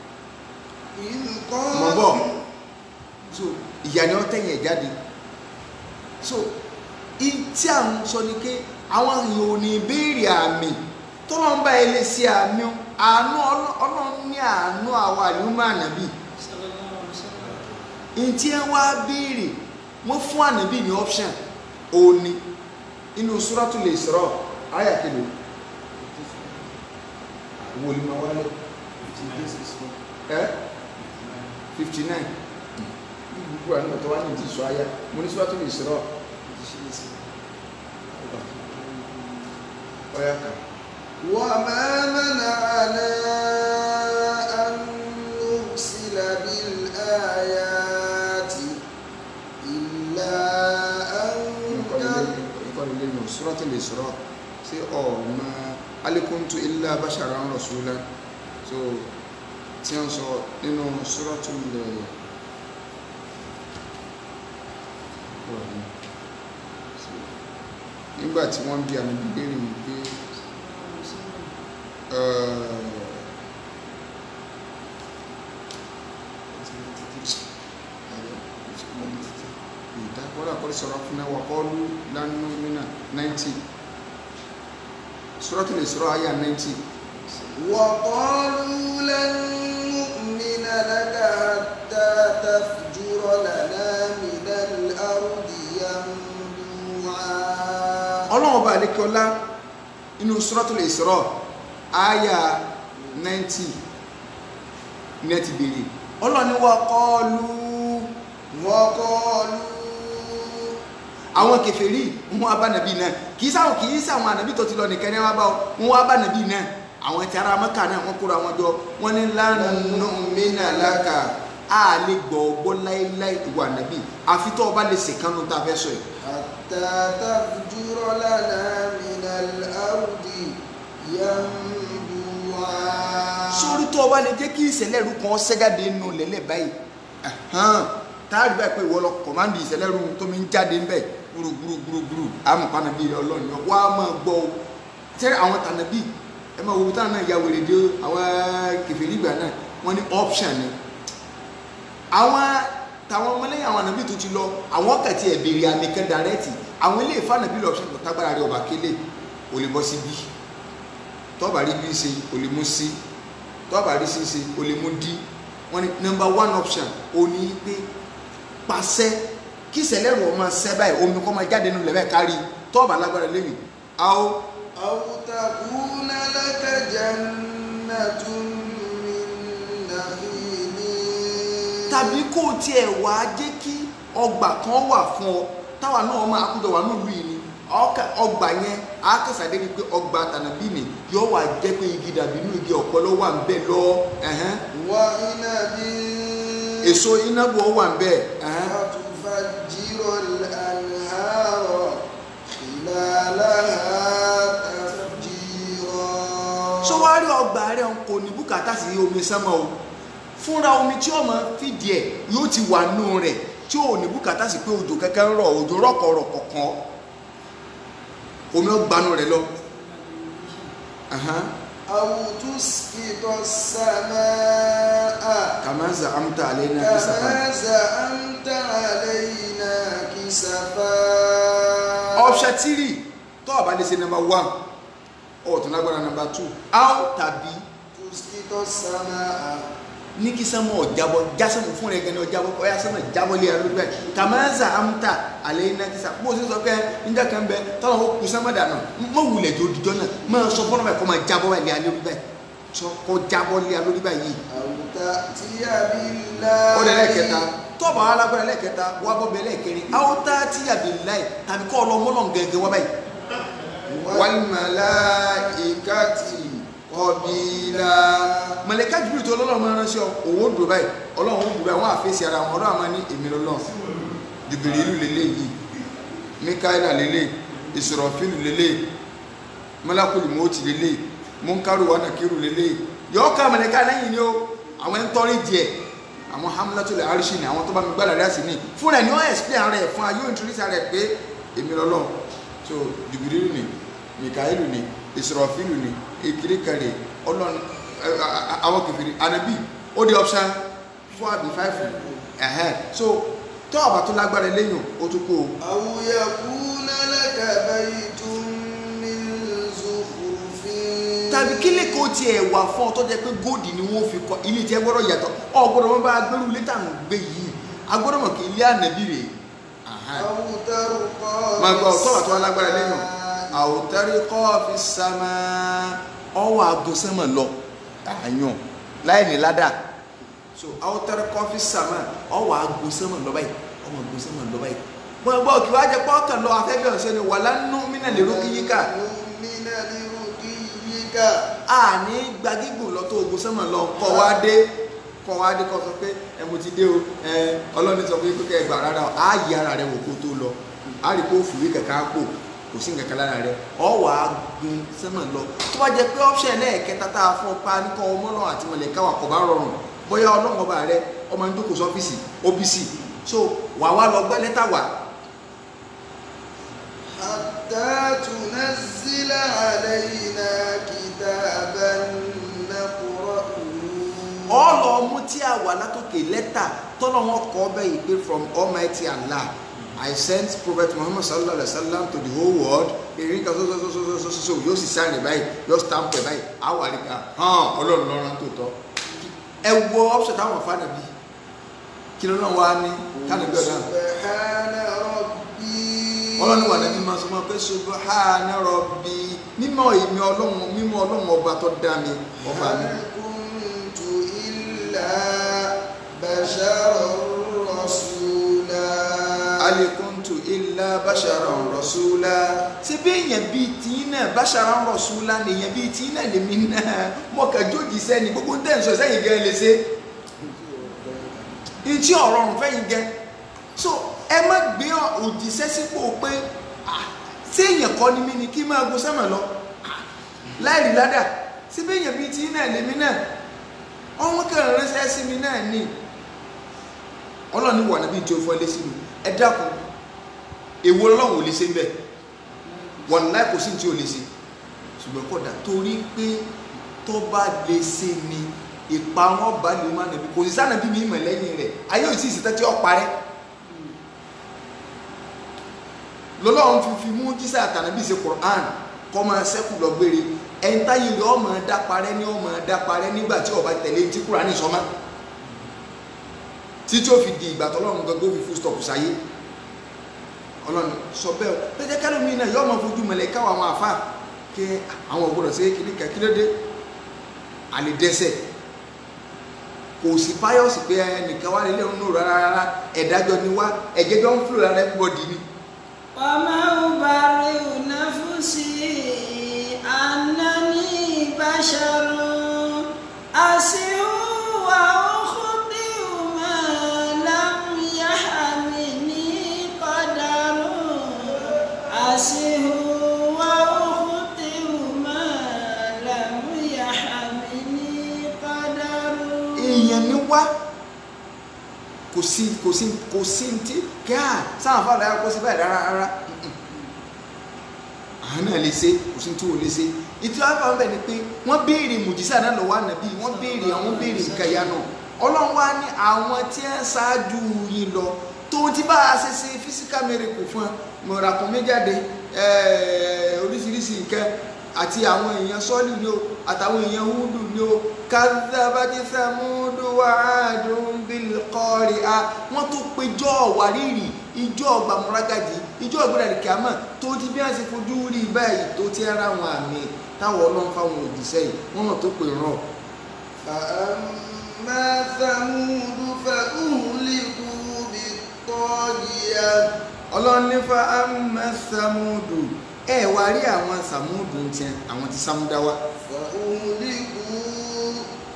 mọ̀ bọ̀ so ìyá ni wọ́n tẹ̀yìn ẹ̀ jáde so tí à ń sọ ni pé àwọn èèyàn ò ní béèrè àmì tọ́lọ́n bá ilé sí àmì àánú ọlọ́run ní àánú àwọn àlùmọ́ ànábì ntí ẹ wá béèrè wọ́n fún ànábì ní option òní inú Suratul Isra àyà kìlò wòlímọ̀ wálé ẹ fifty nine gbogbo àwọn ọ̀tọ̀ wá ní ti sọ ayá mo ní Suratul Isra ọ̀yá kan وما منعنا أن نرسل بالآيات إلا أن كذب ìkọlù lẹ́nu suratul Isra sí ọ̀nà alikuntu illa basharan rasulan so tí wọ́n sọ nínú suratul nígbà tí wọ́n bí àmì bíbélì wípé wọ́n àkọ́lé sọ̀rọ̀ fún náà wàkọ́lù lánàá nínà 90 Suratul Isra àyà 90 وقالوا لن نؤمن لك حتى تفجر لنا من الأرض ينبوعا ọlọ́run ọba àlékiọlá inú Suratul Isra àyà 90 ní ẹ ti bèèrè ọlọ́run ni wàkọ́lù وقالوا àwọn kèfèrí wọn wá bá nàbí náà kì í sáwọn kì í sáwọn ànàbí tó ti lọ nìkan ní wọn bá wọn wá bá nàbí náà àwọn ti ara mọ́kà náà wọ́n kóra wọn jọ wọ́n ní lánàá mínà láka a lè gbọ́ ọgbọ́ láéláé ìwà nàbí àfi tó o bá lè ṣèkánu tá a fẹ́ sọ yìí. حتى تفجر لنا من الأرض ينبوعا sórí tó o bá lè jẹ́ kí ìṣẹ̀lẹ̀ rú kan ṣẹ́jáde nù lẹ́lẹ̀ báyìí ẹ̀hán táàrí báyìí pé ìwọ lọ kọ̀mándì ìṣẹ̀lẹ̀ rú tó mi ń jáde ńbẹ̀ gbúrúgbúrúgbúrú àmọ̀pá nàbí ọlọ́run yọ wá máa gbọ́ o tẹ́ àwọn tànàbí ẹ máa wo táwọn náà ya wèrè dé àwọn kẹfìrí ìgbà náà wọ́n ní option ni àwọn tàwọn ọmọlẹ́yìn àwọn ànàbí tó ti lọ àwọn kàtí ẹ̀ béèrè àmì kan dàrẹ́tì àwọn ilé ìfànàbí lọ option tó tágbára rẹ ọba kélé ò lè bọ́ sí bí tọ́ọ̀bà rí bí ṣe ò lè mú sí tọ́ọ̀bà rí sí ṣe ò lè mú dí wọ́n ní number one option ò ní pé pàṣẹ kí ìṣẹ̀lẹ̀ rẹ̀ ọmọ ṣẹ́ báyìí omi kọ́ máa jáde nínú lẹ́bẹ̀ẹ́ kárí tọ́ọ̀bà lágbára lẹ́yìn àwọn أو تكون لك جنة من نخيل tàbí kó o tiẹ̀ wá jẹ́ kí ọgbà kan wà fún ọ táwa náà máa kújọ wà nílùú yìí ni ọkà- ọgbà yẹn akásàdé ni pé ọgbà tànàbí ni yóò wá jẹ́ pé igi dàbí inú igi ọ̀pẹ ló wà ń bẹ̀ lọ ẹ̀hẹ́n. وعنب èso inábù ọ wà ń bẹ̀ ẹ̀hẹ́n. وتفجر الأنهار خلالها تفجيرا sọ wá rí ọgbà rẹ kò ní bùkátà sí omi sánmọ o fúnra omi tí ọmọ fìdí ẹ yóò ti wà nù rẹ tí ò ní bùkátà sí pé òjò kẹ̀kẹ́ ń rọ̀ òjò rọ̀kọ̀rọ̀kọ̀ kan omi ọgbàánu rẹ lọ. Ẹ̀hẹ́n. أو تسقط السماء kàmá zàmta àlẹ́nà kìsàfà. كما زعمت علينا كسفا option three tó o bá lè ṣe number one ó tún lágbára number two how tàbí تسقط السماء ní kí sánmọ̀ ọ̀jábọ̀ jásánmọ̀ fún rẹ̀ gẹ́ni ọ̀jábọ̀ ọ̀yá sánmọ̀ jábọ̀ lé ẹrú bẹ́ẹ̀ kàmáńsà amúta àlẹ́ iná kìsà bó o sì sọ pé níjà kan bẹ tọ́lọ̀ ó kù sánmọ̀ dànù mọ̀ wulẹ̀ tó dijọ́ náà máa sọ fọ́nà bẹ́ẹ̀ kọ́ máa jábọ̀ lé alẹ́ orí bẹ́ẹ̀ sọ kọ́ jábọ̀ lé alẹ́ orí bẹ́ẹ̀ yìí. أو تأتي بالله ó lẹ lẹ́ẹ̀kẹta tọ́ọ̀bù àwọn alágbára lẹ́ẹ̀kẹta wà bọ́ bẹ́ẹ̀ lẹ́ẹ̀kẹrin àwọn tá a ti yàgbé láì tàbí kọ́ ọ lọ mọ́lọ́ gẹ́gẹ́ wá báyìí. wàlmàláìkàtì kọbílà màláíkà Jibril tó ọlọ́run máa ránṣẹ́ ọ òun ó dùn báyìí ọlọ́run ó dùn báyìí wọ́n àfẹ́sì ara wọn ọlọ́run máa ní èmi lọ́lọ́run Jibrilu lélẹ̀ yìí Mikaela lélẹ̀ Israfilu lélẹ̀ malakuli mọ́tì lélẹ̀ munkaru wa nakiru lélẹ̀ yọ̀ọ́ ká màláíkà lẹ́yìn ni ó àwọn ń tọ́rí díẹ̀ àwọn hamlatul arishi ni àwọn tó bá mi gbádà rẹ̀ sí ni fúnra ẹ̀ ni wọ́n explain ara ẹ̀ fún ayé introduce ara ẹ̀ pé èmi lọ́lọ́run so Jibrilu ni Mikailu ni Israfilu ni ekirikari ọlọ́run ẹ, a- a- àwọn kẹfìrí anabi ó di option four àbí five ẹ̀hẹ́n so tó ọba tó lágbára lẹ́yìn ó tún kó o أو يكون لك بيت من زخرف tàbí kí lè kó tiẹ̀ wà fún ọ tó jẹ́ pé góòdì ni wọ́n fi kọ́ ilé tiẹ̀ gbọ́dọ̀ yàtọ̀ ọ gbọ́dọ̀ wọn bá gbẹ́rù létà ń gbé yìí agbọ́dọ̀ mọ̀ kí ilé ànábì rè أو ترقى máa gbọ́ في tó wà tó wà lágbára lẹ́yìn السماء àwòtárí kọ́ fi sàmà ọwọ́ agosẹ́mọ̀ lọ àyàn láì ní ládà so àwòtárí kọ́ fi sàmà ọwọ́ agosẹ́mọ̀ lọ báyìí ọwọ́ agosẹ́mọ̀ lọ báyìí wọ́n gbọ́ kí wàá jẹ pọ́ọ̀kàn lọ afẹ́fẹ́ ọ̀sẹ̀ ni wàlá nù mí nà lérò kí yíká من لرقيك rabbika a ní gbagígùn lọ tó ogun sẹ́mọ̀ lọ kọ́ wá dé kọ́ wá dé kọ́ sọ pé ẹ mo ti dé o ẹ ọlọ́ni sọ pé kókẹ́ ẹgbà rárá o á yí ara rẹ wò kó tó lọ á rí kó fìwé kẹ̀kẹ́ á pò kò sí nǹkan kan lára rẹ ọ wà á gun sẹ́mọ̀ lọ tó bá jẹ pé option lẹ́ẹ̀kẹta tá a fún ọ pa ní kọ́ ọmọ náà àti mọ̀lẹ́ká wà kọ́ bá rọrùn bóyá ọlọ́run ọba rẹ ọmọ ní jókòó sọ́fíìsì OBC so wà wá lọ gbẹ́ lẹ́tà wà hatta tunazzila alayna kitaban naqra'uhu ọlọ mú tí a wà látòkè lẹ́tà tọ́lọ́ wọn kọ́ bẹ́ẹ̀ yìí pé from almighty allah i sent prophet muhammad sallallahu alaihi wa sallam to the whole world èyí kan so so so so so so so yóò sì sáyẹn báyìí yóò stamp ẹ báyìí àwọn àríkà hàn ọlọ́run lọ́rùn tó tọ́ ẹ wo option táwọn fana bí kí ló náà wá ní kánà bí ọ̀dà subhana rabbi ọlọ́run wà lẹ́bí máa sọ ma pé subhana rabbi mímọ́ èmi ọlọ́run mímọ́ ọlọ́run ọba tó dá mi ọba mi. hal kuntu illa basharan rasula alikuntu illa basharan rasula ṣe bí èèyàn bíi tìyín náà basharan rasula ni èèyàn bíi tìyín náà lèmi náà mo kà jójì sẹ́ni gbogbo ń tẹ̀ ń sọ sẹ́yìn gẹ́ lè ṣe ntí ọ̀rọ̀ ọ̀rùn fẹ́yìn gẹ́ so ẹ má gbé òjíṣẹ́ sípò pé ah, ṣé èèyàn kọ́ ni mí ni kí n máa go sẹ́mọ̀ lọ Ah, láìrí ládà ṣe bí èèyàn bíi tìyín náà lèmi náà ọmọ kẹrin ránṣẹ́ sí mi náà ni ọlọ́run ní wà níbi tí o fọ́ lé sínú ẹ dákun èwo ọlọ́run ò lè ṣe ń bẹ̀ wọn láì kò sí ní tí o lè ṣe ṣùgbọ́n kódà torí pé tó bá lè ṣe ni ìpa wọn bá lè má nàbí kò sí sànàbí mi mọ̀ lẹ́yìn rẹ̀ ayé ò sì sí tẹ́tí ọ̀ parẹ́ lọ́lọ́run fi fi mú jísà àtànàbí ṣe Qur'an kọ́ máa ṣẹ́kù lọ gbére ẹni táyé rẹ̀ ọmọ dá parẹ́ ní ọmọ dá parẹ́ nígbà tí ọba tẹ̀lé tí Qur'an sọmọ́ títí ó fi di ìgbà tọ́lọ́run gbogbo fi full stop sáyé ọlọ́run sọ bẹ́ẹ̀ o pété kálómi náà yọ ọmọ fojú mọ̀lẹ́ káwọn àwọn àfa kí àwọn ògbọ́dọ̀ sí kíní kan kí ló dé àlè dẹ́sẹ̀ kò sí páyọ̀sì pé ẹnìkan wà nílé ọ̀nà rárá rárá ẹ̀dájọ́ ni wá ẹ̀jẹ̀ jọ ń fúlò rárá everybody ni وما أبرئ نفسي أنني بشر أسر وأخطئ ما لم يحملني قدر أسر وأخطئ ما لم يحملني قدر èèyàn ni wá kò sí kò sí kò sí ti kíá sáà fàlà yà kó sí báyìí rárá rárá àwọn náà lè ṣe kò sí tí ò lè ṣe ìtú àbá ń bẹ̀ ni pé wọ́n béèrè mùjísà náà lọ́wọ́ ànábì wọ́n béèrè àwọn béèrè nǹkan ìyá náà ọlọ́run wá ní àwọn tí ń ṣáájú yìí lọ tó ti bá a ṣe ṣe physical miracle fún ẹ mọ̀ràkùn méjáde oríṣiríṣi nǹkan àti àwọn èèyàn sọ́ọ̀lì ni o àtàwọn èèyàn húdù ni o kazabati samudu wa adun bil qari'a wọ́n tó péjọ́ wàrírì ìjọ gbàmúrágàjì ìjọ ìgbéra kìámà tó ti bí wọ́n ṣe fojú rí báyìí tó ti ara àwọn àmì táwọn ọlọ́run fáwọn òjíṣẹ́ yìí wọ́n náà tó pè rán فأما ثمود فأهلكوا بالطاغية ọlọ́run ní fa amma samudu ẹ wá rí àwọn samudu ń tiẹ̀ àwọn ti samudawa فأهلكوا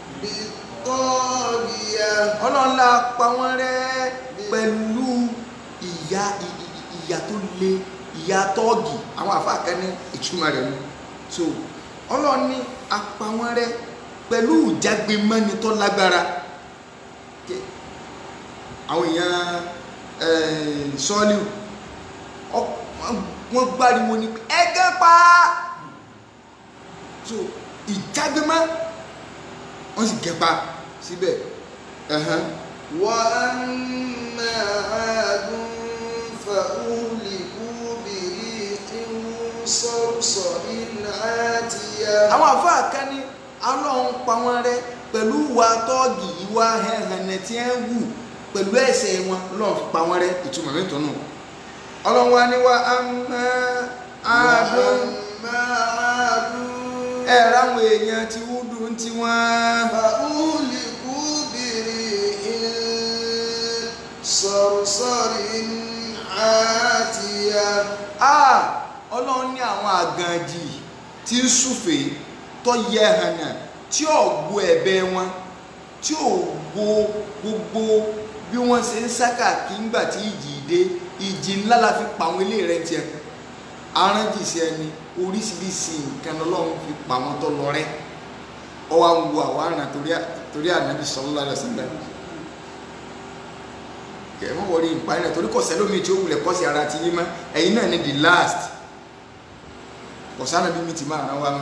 بالطاغية ọlọ́run la pa wọ́n rẹ́ pẹ̀lú ìyà ì- ì- ìyà tó le ìyà tọ́ọ̀gì àwọn àfáàkẹ́ ní ìtumọ̀ rẹ̀ ni so ọlọ́run ní a pa wọ́n rẹ́ pẹ̀lú ìjágbémọ́ni tó lágbára Ké- àwọn èèyàn eh, sọ́ọ́lù ọ- wọ́n gbáriwo ní pé ẹgẹ́ pa so ìjágbémọ́ wọ́n sì gẹ́pa síbẹ̀ ẹ̀hán. وأما عاد فأهلكوا بريح صرصر عاتية àwọn àfáà kan ní ọlọ́run pa wọ́n rẹ́ pẹ̀lú ìwà tọ́ọ̀gì ìwà hẹ̀hẹ̀nẹ̀ tí ẹ̀ ń wù pẹ̀lú ẹ̀ṣẹ̀ wọn ọlọ́run pa wọ́n rẹ́ ìtumọ̀ mẹ́tọ́ náà ọlọ́run wa ní wa amma àádọ́n وأما عاد ẹ̀ ráwọn èèyàn ti wúdù ń ti wọ́n فأهلكوا بريح صرصر عاتية ah ọlọ́run ní àwọn àgànjì tí ń súfèé tó yẹ hànà tí ò gbọ́ ẹ̀bẹ̀ wọn tí ò gbọ́ gbogbo bí wọ́n ṣe ń sáká kí ńgbà tí ìjì dé ìjì ńlá la fi pa àwọn ilé rẹ̀ tiẹ̀ aránjìṣẹ́ ẹni oríṣiríṣi nǹkan lọ́lọ́run fi pa wọn tó lọ rẹ́ ọwọ́ àwọn wo àwọn àrùn torí ànábì sallallahu alaihi wasallam kẹ̀mọ́ wọlé ìparí náà torí kọ̀sẹ́ lómi tí ó wulẹ̀ kọ́sí ara ti yín mọ́ ẹ̀yin náà ni the last kọ̀sánà bí mi ti máa rán wa mọ́.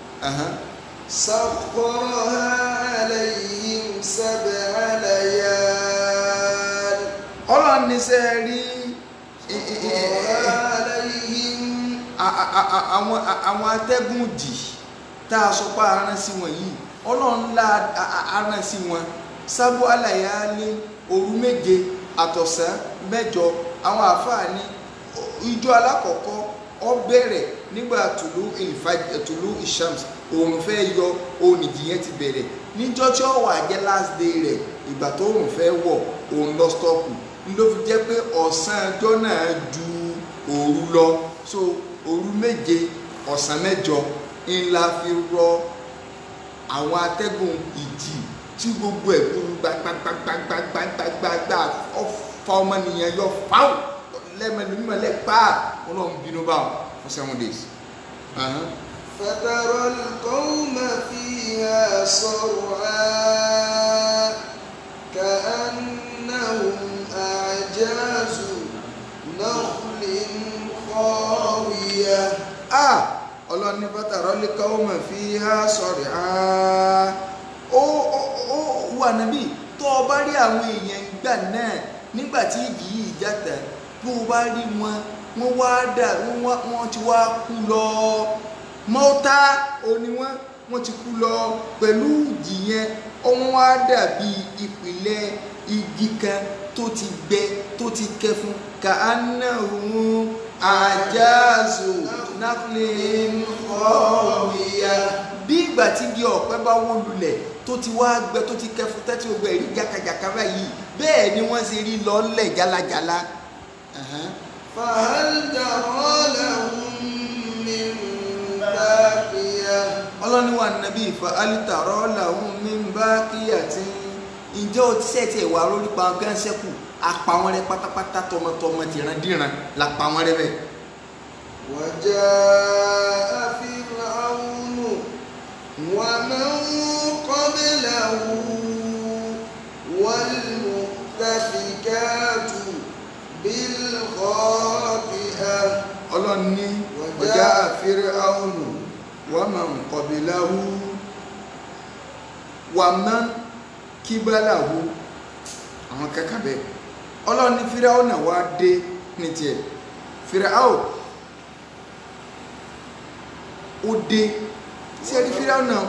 سخرها عليهم سبع ليال ọlọ́run ní sẹ́ rí سخرها عليهم àwọn àwọn atẹ́gùn jì tá a sọ pé aràn sí wọn yìí ọlọ́run ńlá aràn sí wọn sábó àlàyé òru méje àtọ̀sán mẹ́jọ àwọn àáfàá ní ìjọ alákọ̀ọ́kọ́ ó bẹ̀rẹ̀ nígbà tùlú ìfàjẹ tùlú ìshams òun fẹ́ yọ òun ìjìyẹn ti bẹ̀rẹ̀ níjọ́ tí ó wà jẹ́ last day rẹ̀ ìgbà tó òun fẹ́ wọ̀ òun lọ stọ́ọ̀kù ló fi jẹ́ pé ọ̀sán ọjọ́ náà ju òru lọ so òru méje ọ̀sán mẹ́jọ ńlá fi rọ àwọn atẹ́gùn ìjì tí gbogbo ẹ̀ gbagbagbagbagbagbagbagba ọ̀fà ọmọnìyàn yọ fáwọn lẹ́mẹ̀lúmọ̀ lẹ́pà ọlọ́run bínú bá wọn for seven days. Uh-huh. فترى القوم فيها صرعا كأنهم أعجاز نخل خاوية ah ọlọ́run ní fátàrọ́ lè kọ́ ọmọ fi há sọ̀rọ̀ ah ó ó ó wà níbí tó o bá rí àwọn èèyàn gbà náà nígbà tí ìjì yìí játa tó o bá rí wọn wọ́n wá dà wọ́n wá wọ́n ti wá kú lọ mọ́tà òní wọ́n wọ́n ti kú lọ pẹ̀lú ìjì yẹn wọ́n wá dàbí ìpìlẹ̀ igi kan tó ti gbẹ tó ti kẹfun ka anahun ajazu naklin khawiya bí ìgbà tí igi ọ̀pẹ bá wó lulẹ̀ tó ti wá gbẹ tó ti kẹfun tẹ́tí gbogbo ẹ̀rí jákàjàká báyìí bẹ́ẹ̀ ni wọ́n ṣe rí lọ́lẹ̀ jálajàla. Uh-huh. فهل ترى لهم من باقية ọlọ́ni wa nàbí ìfà alítàrọ́ làwọn mímbá kíyàtí ǹjẹ́ o ti sẹ́ẹ̀tì ẹ̀wà lórí pa gán sẹ́kù apá wọn rẹ pátápátá tọmọtọmọ tìrandíran la pa wọn rẹ bẹ́ẹ̀. وجاء فرعون ومن قبله والمؤتفكات بالخاطئة ọlọ́ni ọjà àfẹ́rẹ́ àwọnù wọ́n máa ń kọ̀bíláwú wà máa ń kíbáláwú àwọn kẹ́kẹ́ bẹ́ẹ̀ ọlọ́ni fíráwọ̀ náà wá dé ní tiẹ̀ fíráwọ̀ ó dé sí ẹni fíráwọ̀ náà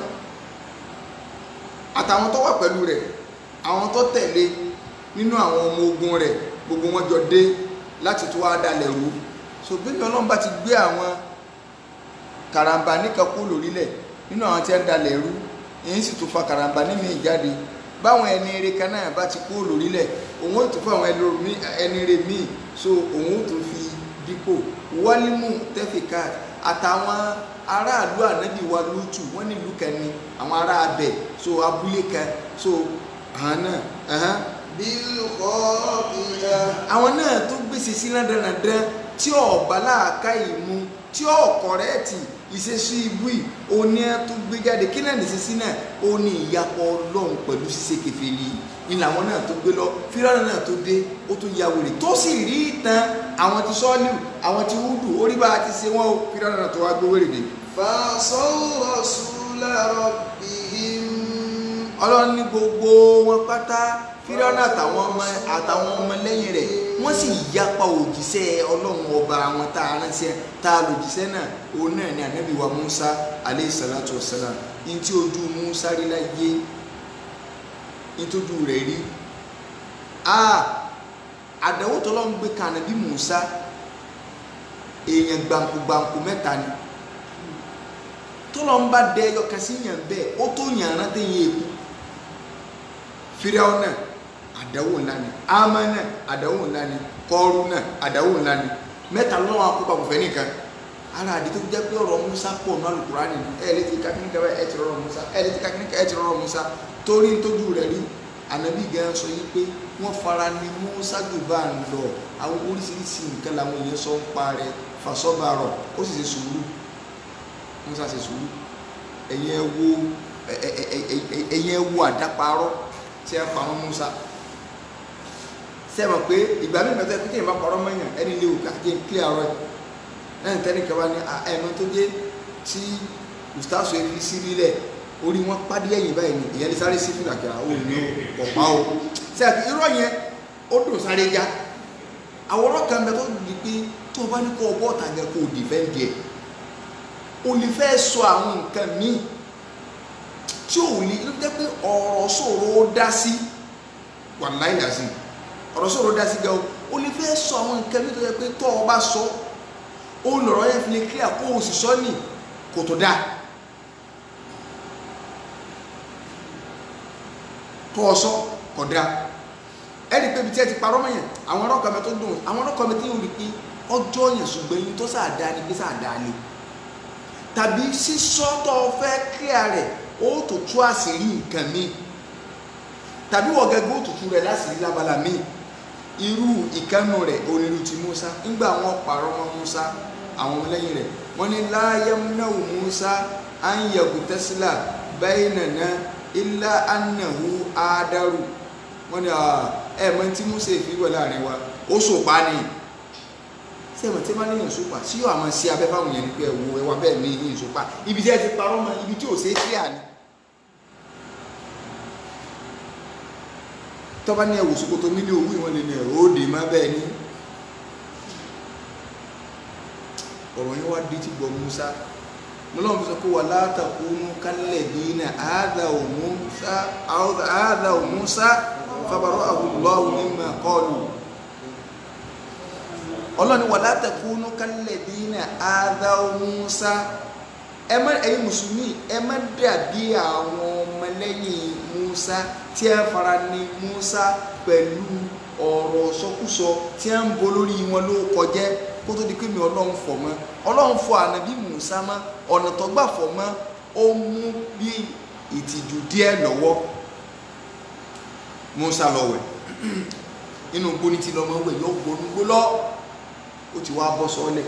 àtàwọn tó wà pẹ̀lú rẹ̀ àwọn tó tẹ̀lé nínú àwọn ọmọ ogun rẹ̀ gbogbo wọn jọ dé láti tó wá dalẹ̀ rú so bí mi ọlọ́run bá ti gbé àwọn karamba níkan kú lórílẹ̀ nínú àwọn tí ń dalẹ̀ rú èyí sì tún fa karamba nímì ìjáde báwọn ẹni eré kan náà bá ti kú lórílẹ̀ òun ó tún fún àwọn ẹni eré míì so òun ó tún fi dípò wálímù tẹ́fìkà àtàwọn aráàlú ànábì wa lótù wọ́n nílùú kan ní àwọn ará abẹ so abúlé kan so àwọn náà ẹ̀hán بالخاطئة àwọn náà tó gbèsè sí rándanrandan tí ọba láàká ìmú tí ọkọrẹ́ẹ̀tì ìṣesí ibú yìí oní ẹ tó gbé jáde kí náà nìṣesí náà ó ní ìyapọ̀ ọlọ́run pẹ̀lú ṣíṣe kèfèrí ni làwọn náà tó gbé lọ fírọ́nà náà tó dé ó tó ya wèrè tó sì rí ìtàn àwọn ti sọ́ọ́lù àwọn ti wúdù orí bá a ti ṣe wọ́n o fírọ́nà náà tó wá gbé wèrè dé. فعصوا رسول ربهم ọlọ́run ní gbogbo wọn pátá fírọ́nà àtàwọn ọmọ àtàwọn ọmọ lẹ́yìn rẹ̀ wọ́n sì yapa òjíṣẹ́ ọlọ́run ọba àwọn tá a ránṣẹ́ tá a lòjíṣẹ́ náà òun náà ni ànábì wa musa aleyhi salatu wa salam ní tí ojú musa rí láyé ní tójú rẹ̀ rí a àdánwò tó lọ́n gbé kan ànábì musa èèyàn gbàǹkù-gbàǹkù mẹ́ta ni tó lọ́n bá dẹ ẹyọ kan sí yàn bẹ́ẹ̀ ó tó yàn án rántí yẹn èkó fíráwọ́ náà àdánwò ńlá ni ama náà àdánwò ńlá ni kọ́ọ́rù náà àdánwò ńlá ni mẹ́ta lọ́wọ́ akópa kò fẹ́ nìkan ara àdé tó jẹ́ pé ọ̀rọ̀ Musa pọ̀ ní Al-Qur'ani ẹ̀ lè ti kakíní kan ẹ̀ ti rọrọ̀ Musa ẹ̀ lè ti kakíní kan ẹ̀ ti rọrọ̀ Musa torí tójú rẹ̀ rí ànábì gan sọ yí pé wọ́n fara ní Musa jù bá ń lọ àwọn oríṣiríṣi nǹkan làwọn èèyàn sọ ń pa rẹ̀ fasọ́bàrọ̀ ó sì ṣe sùúrù Musa ṣe sùúrù ẹ̀yin ẹ wo ẹ̀yin ẹ wo àdáparọ́ tí ẹ pa wọn Musa sẹ́wọ̀n pé ìgbà mi mẹ́tọ́ ẹ̀kú tí ìyẹn bá parọ́ mọ́yàn ẹni lè wò káàkiri ń kílẹ̀ ọ̀rọ̀ ẹ̀ lẹ́yìn tẹ́ni kẹwàá ní ẹ̀mọ́ tó dé tí ustaasu efi sí nílẹ̀ orí wọn pàdé ẹ̀yìn báyìí ni ìyẹn lè sáré sí fìlà kíra ó ní ọ̀pá o sẹ́wọ̀n irọ́ yẹn ó dùn sáré já àwòrán kan bẹ tó di pé tó o bá ní kó o bọ́ ọ̀tà yẹn kó o dìfẹ́ǹdì ẹ̀ o lè fẹ́ sọ àwọn nǹkan míì tí ò ní ló jẹ́ pé ọ̀rọ̀ sọ̀rọ̀ ó dá sí wàláì dá sí ọ̀rọ̀ sọ̀rọ̀ dá sí gan o lè fẹ́ sọ àwọn nǹkan mi tó yẹ pé tọ́ ọ bá sọ ó lọ̀rọ̀ yẹn fi lè clear kó o sì sọ ní kò tó dáa tọ́ ọ sọ kò dáa ẹni pé ibi tí ẹ ti parọ́ mọ́ yẹn àwọn ọlọ́kọ̀ mi tó dùn àwọn ọlọ́kọ̀ mi tí yóò rí pé ọjọ́ yẹn ṣùgbọ́n yín tó sáà dáa ni pé sáà dáa ni tàbí sísọ tó o fẹ́ clear rẹ̀ ó tó tú àṣírí nǹkan míì tàbí wọ́n gẹ́gẹ́ òtútù rẹ̀ láṣìírí lábala míì irú ìkánu rẹ̀ onílù ti Musa ńgbà wọn pààrọ̀ mọ́ Musa àwọn ọmọlẹ́yìn rẹ̀ wọ́n ní láyémnáwó Musa ányẹ̀kù tẹ́sílà báyìí nàná ilá anahu ádáru wọ́n ní ẹ̀ mọ́ tí Musa èfi wọ̀ láàrin wa ó sòpá ni sẹ́wọ̀n tí wọ́n níyàn sòpá sí yóò àmọ́ sí abẹ́ fáwọn yẹn ní pé ẹ̀wọ̀ ẹ̀wà bẹ́ẹ̀ ní yìnyín sòpá ibi tí ẹ ti parọ́ mọ́ ibi tí ò ṣeé kíá ni. tọ́ba ní ẹ̀wò sokoto mílí owó ìwọ̀n lè ní ẹ̀rọ òde má bẹ́ẹ̀ ni ọ̀rọ̀ yẹn wá dé tí gbọ́ Musa mọ́lọ́wọ́n fi sọ pé wà látàkùnú kálẹ̀ dínà àádáwò Musa àádáwò Musa fabarọ́ àwùlọ́wù mimma qalu ọlọ́ni wà látàkùnú kálẹ̀ dínà àádáwò Musa ẹ má ẹ̀yin mùsùlùmí ẹ má dàbí àwọn ọmọlẹ́yìn Musa tí a fara ní Musa pẹ̀lú ọ̀rọ̀ sọkúsọ tí a ń bo lórí wọn ló kọjẹ́ kó tó di pé mi ọlọ́run fọ̀ mọ́ ọlọ́run fọ̀ ànábì Musa mọ́ ọ̀nà tó gbà fọ̀ mọ́ ó mú bí ìtìjú díẹ̀ lọ́wọ́ Musa lọ wẹ̀ inú gbóni tí lọ́mọ wẹ̀ yóò gbónú gbó lọ ó ti wá bọ́ sọ́ọ́lẹ̀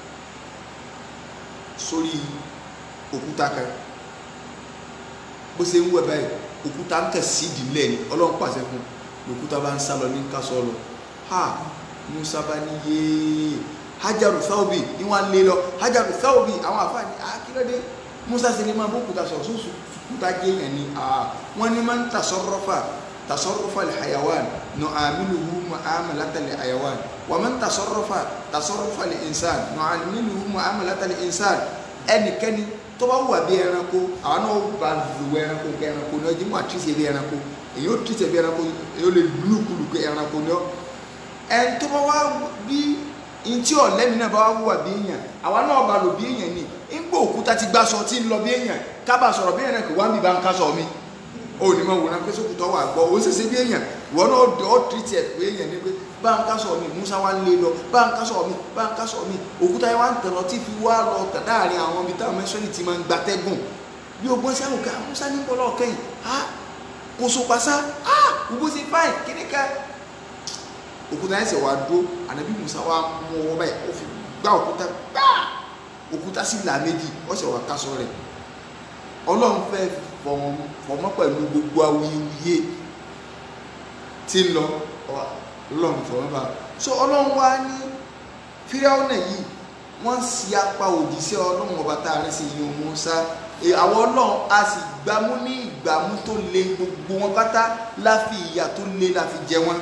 sórí òkúta kan bó ṣe ń wẹ̀ báyìí òkúta ń kẹ̀ sídìí ńlẹ̀ ni ọlọ́run pàṣẹ fún òkúta bá ń sá lọ ní ká sọ lọ ha Musa bá ní yéé hajaru thawbi ni wọn lé lọ hajaru thawbi àwọn àfáàní akílódé Musa sì ni máa bó òkúta sọ sóòsù òkúta jẹ yẹn ni wọn ni máa ń tasọrọfà tasọrọfà lè hayawan nù àmìlùhù mu'amalata lè hayawan wà máa ń tasọrọfà tasọrọfà lè insan nù àmìlùhù mu'amalata lè insan ẹnikẹ́ni tó bá wà bí ẹranko àwọn náà bá lu ẹranko kẹ ẹranko ní ọjọ́ mú àtúnṣe bí ẹranko èyí ó túnṣe bí ẹranko èyí ó lè lùkùlù kẹ ẹranko ní ọ ẹni tó bá wá bí ntí ọ̀lẹ́mi náà bá wá wà bí èèyàn àwa náà bá lò bí èèyàn ni ńgbà òkúta ti gbá sọ tí ń lọ bí èèyàn kábà sọ̀rọ̀ bí èèyàn kò wá mi bá ń ká sọ mi ó ní máa wòran pé sókùtọ̀ wà gbọ́ ó ṣẹṣẹ bí èèyàn ìwọ náà ó tìrìtì ẹ̀ pé èèyàn ni pé bá ń ká sọ mi Musa wá lé lọ bá ń ká sọ mi bá ń ká sọ mi òkúta yẹn wá ń tẹ̀lọ tí fi wá lọ tẹ̀ láàrin àwọn ibi táwọn mẹ́sọ́lì ti máa ń gbatẹ́gùn bí o gbọ́n sí àwọn kan Musa ní bọ́lá ọ̀kẹ́yìn á kò so pàṣá á gbogbo ṣe fáìn kíní ká òkúta yẹn sì wá dúró ànábì Musa wá mú ọwọ́ báyìí ó fi gbá òkúta gbá òkúta sí ìlà méjì ó sì wá kásọ rẹ̀ ọlọ́run fẹ́ fọmọ́ pẹ̀lú gbogbo awuyewuye tí ń lọ ọlọ́run fọmọ́ bá so ọlọ́run wá ní fíráúnà yìí wọ́n sì apá òjíṣẹ́ ọlọ́run ọba tá a rẹ́ sí yìí Mùsá àwọn ọlọ́run a sì gbámú ní ìgbámú tó le gbogbo wọn pátá láfi ìyà tó le láfi jẹ wọn.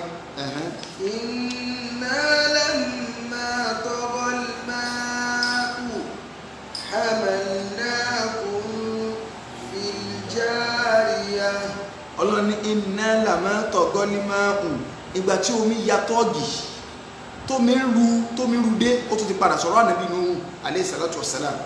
إنا لما طغى الماء حملناكم في الجارية ọlọ́run ní iná làmọ́ tọ̀gọ́lí máa hù ìgbà tí omi ya tọ́ọ̀gì tómi ń ru tómi ru dé ó tún ti padà sọ̀rọ̀ ànábì Nuhu alayhi salatu wassalam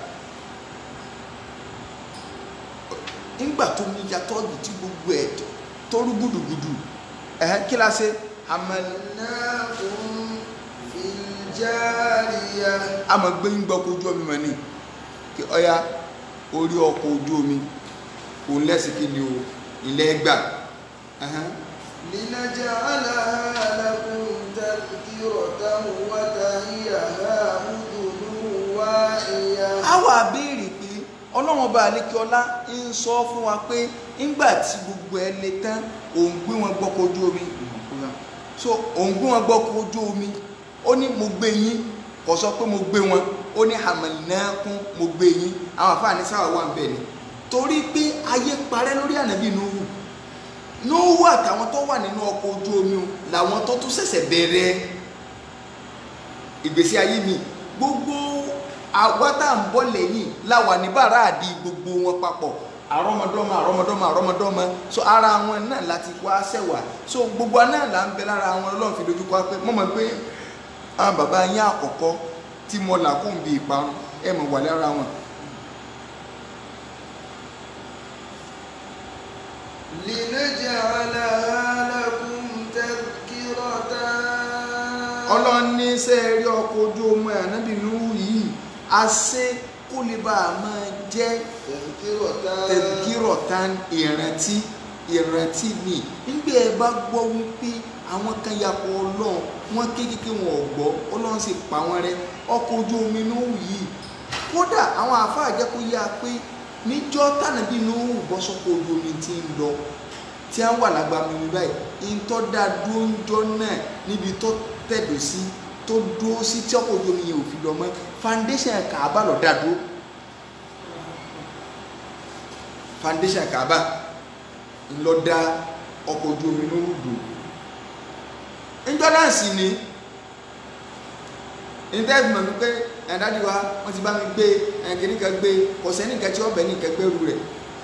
nígbà tómi ya tọ́ọ̀gì tí gbogbo ẹ̀ tó rú gùdùgùdù ẹ̀hẹ́n kí la ṣe amal حملناكم في الجارية a máa gbé yín gbọ́ ọkọ̀ ojú omi mọ̀ ní kí ọya orí ọkọ̀ ojú omi òun lẹ́sìn kí ni o ilẹ̀ gbà Ẹhẹ́n. لنجعلها لكم تذكرة وتهيها أذن واعية a wà béèrè pé ọlọ́run ọba àlékiọlá ń sọ fún wa pé ńgbà tí gbogbo ẹ le tán òun gbé wọn gbọ́kọ̀ ojú omi so òun gbé wọn gbọ́kọ̀ ojú omi ó ní mo gbé yín kò sọ pé mo gbé wọn ó ní hamalnakum mo gbé yín àwọn àfáàní sáwà wà ń bẹ̀ ni torí pé ayé parẹ́ lórí ànábì Nuhu Nuhu àtàwọn tó wà nínú ọkọ̀ ojú omi o làwọn tó tún ṣẹ̀ṣẹ̀ bẹ̀rẹ̀ ìgbésí ayé mi gbogbo àwa tá à ń bọ̀ lẹ́yìn láwà ní bàrà àdí gbogbo wọn papọ̀ àrọ́mọdọ́mọ àrọ́mọdọ́mọ àrọ́mọdọ́mọ so ara wọn náà láti wá sẹ́wà so gbogbo wa náà là ń bẹ lára wọn ọlọ́run fi dojú kọ wá pé mọ̀mọ́ pé àwọn bàbá yín àkọ́kọ́ tí mo là kó ń bi ìparun ẹ̀ mọ̀ wà lára wọn. لنجعلها لكم تذكرة ọlọ́run ní sẹ́ẹ̀rí ọkọ̀ ojú omi ànábì Nuhu yìí a ṣe kó lè bá a máa jẹ́ تذكرة tẹ̀gírọ̀tán ìrántí ìrántí ni nígbà ẹ bá gbọ́ wípé àwọn kan yapọ̀ ọlọ́run wọn kékeré wọn ò gbọ́ ọlọ́run sì pa wọn rẹ́ ọkọ̀ ojú omi Nuhu yìí kódà àwọn àáfàá jẹ́ kó yá pé níjọ́ tànàbí Nuhu bọ́ sọ́kọ̀ ojú omi ti ń lọ tí a wà lágbàmì mi báyìí ntọ́ da dúró ń jọ náà níbi tó tẹ̀dọ̀ sí tó dúró sí tí ọkọ̀ ojú omi yẹn ò fi lọ mọ́ foundation Kaaba lọ dá dúró foundation Kaaba ńlọ dá ọkọ̀ ojú omi ló dò ńjọ́ náà sì ni ìtẹ́ẹ̀fì mọ̀ mi pé ẹ̀dájú wa wọ́n ti bá mi gbé ẹ̀kìnníkan gbé kò sẹ́nìkan tí ọbẹ̀ nìkan gbẹ́rù rẹ̀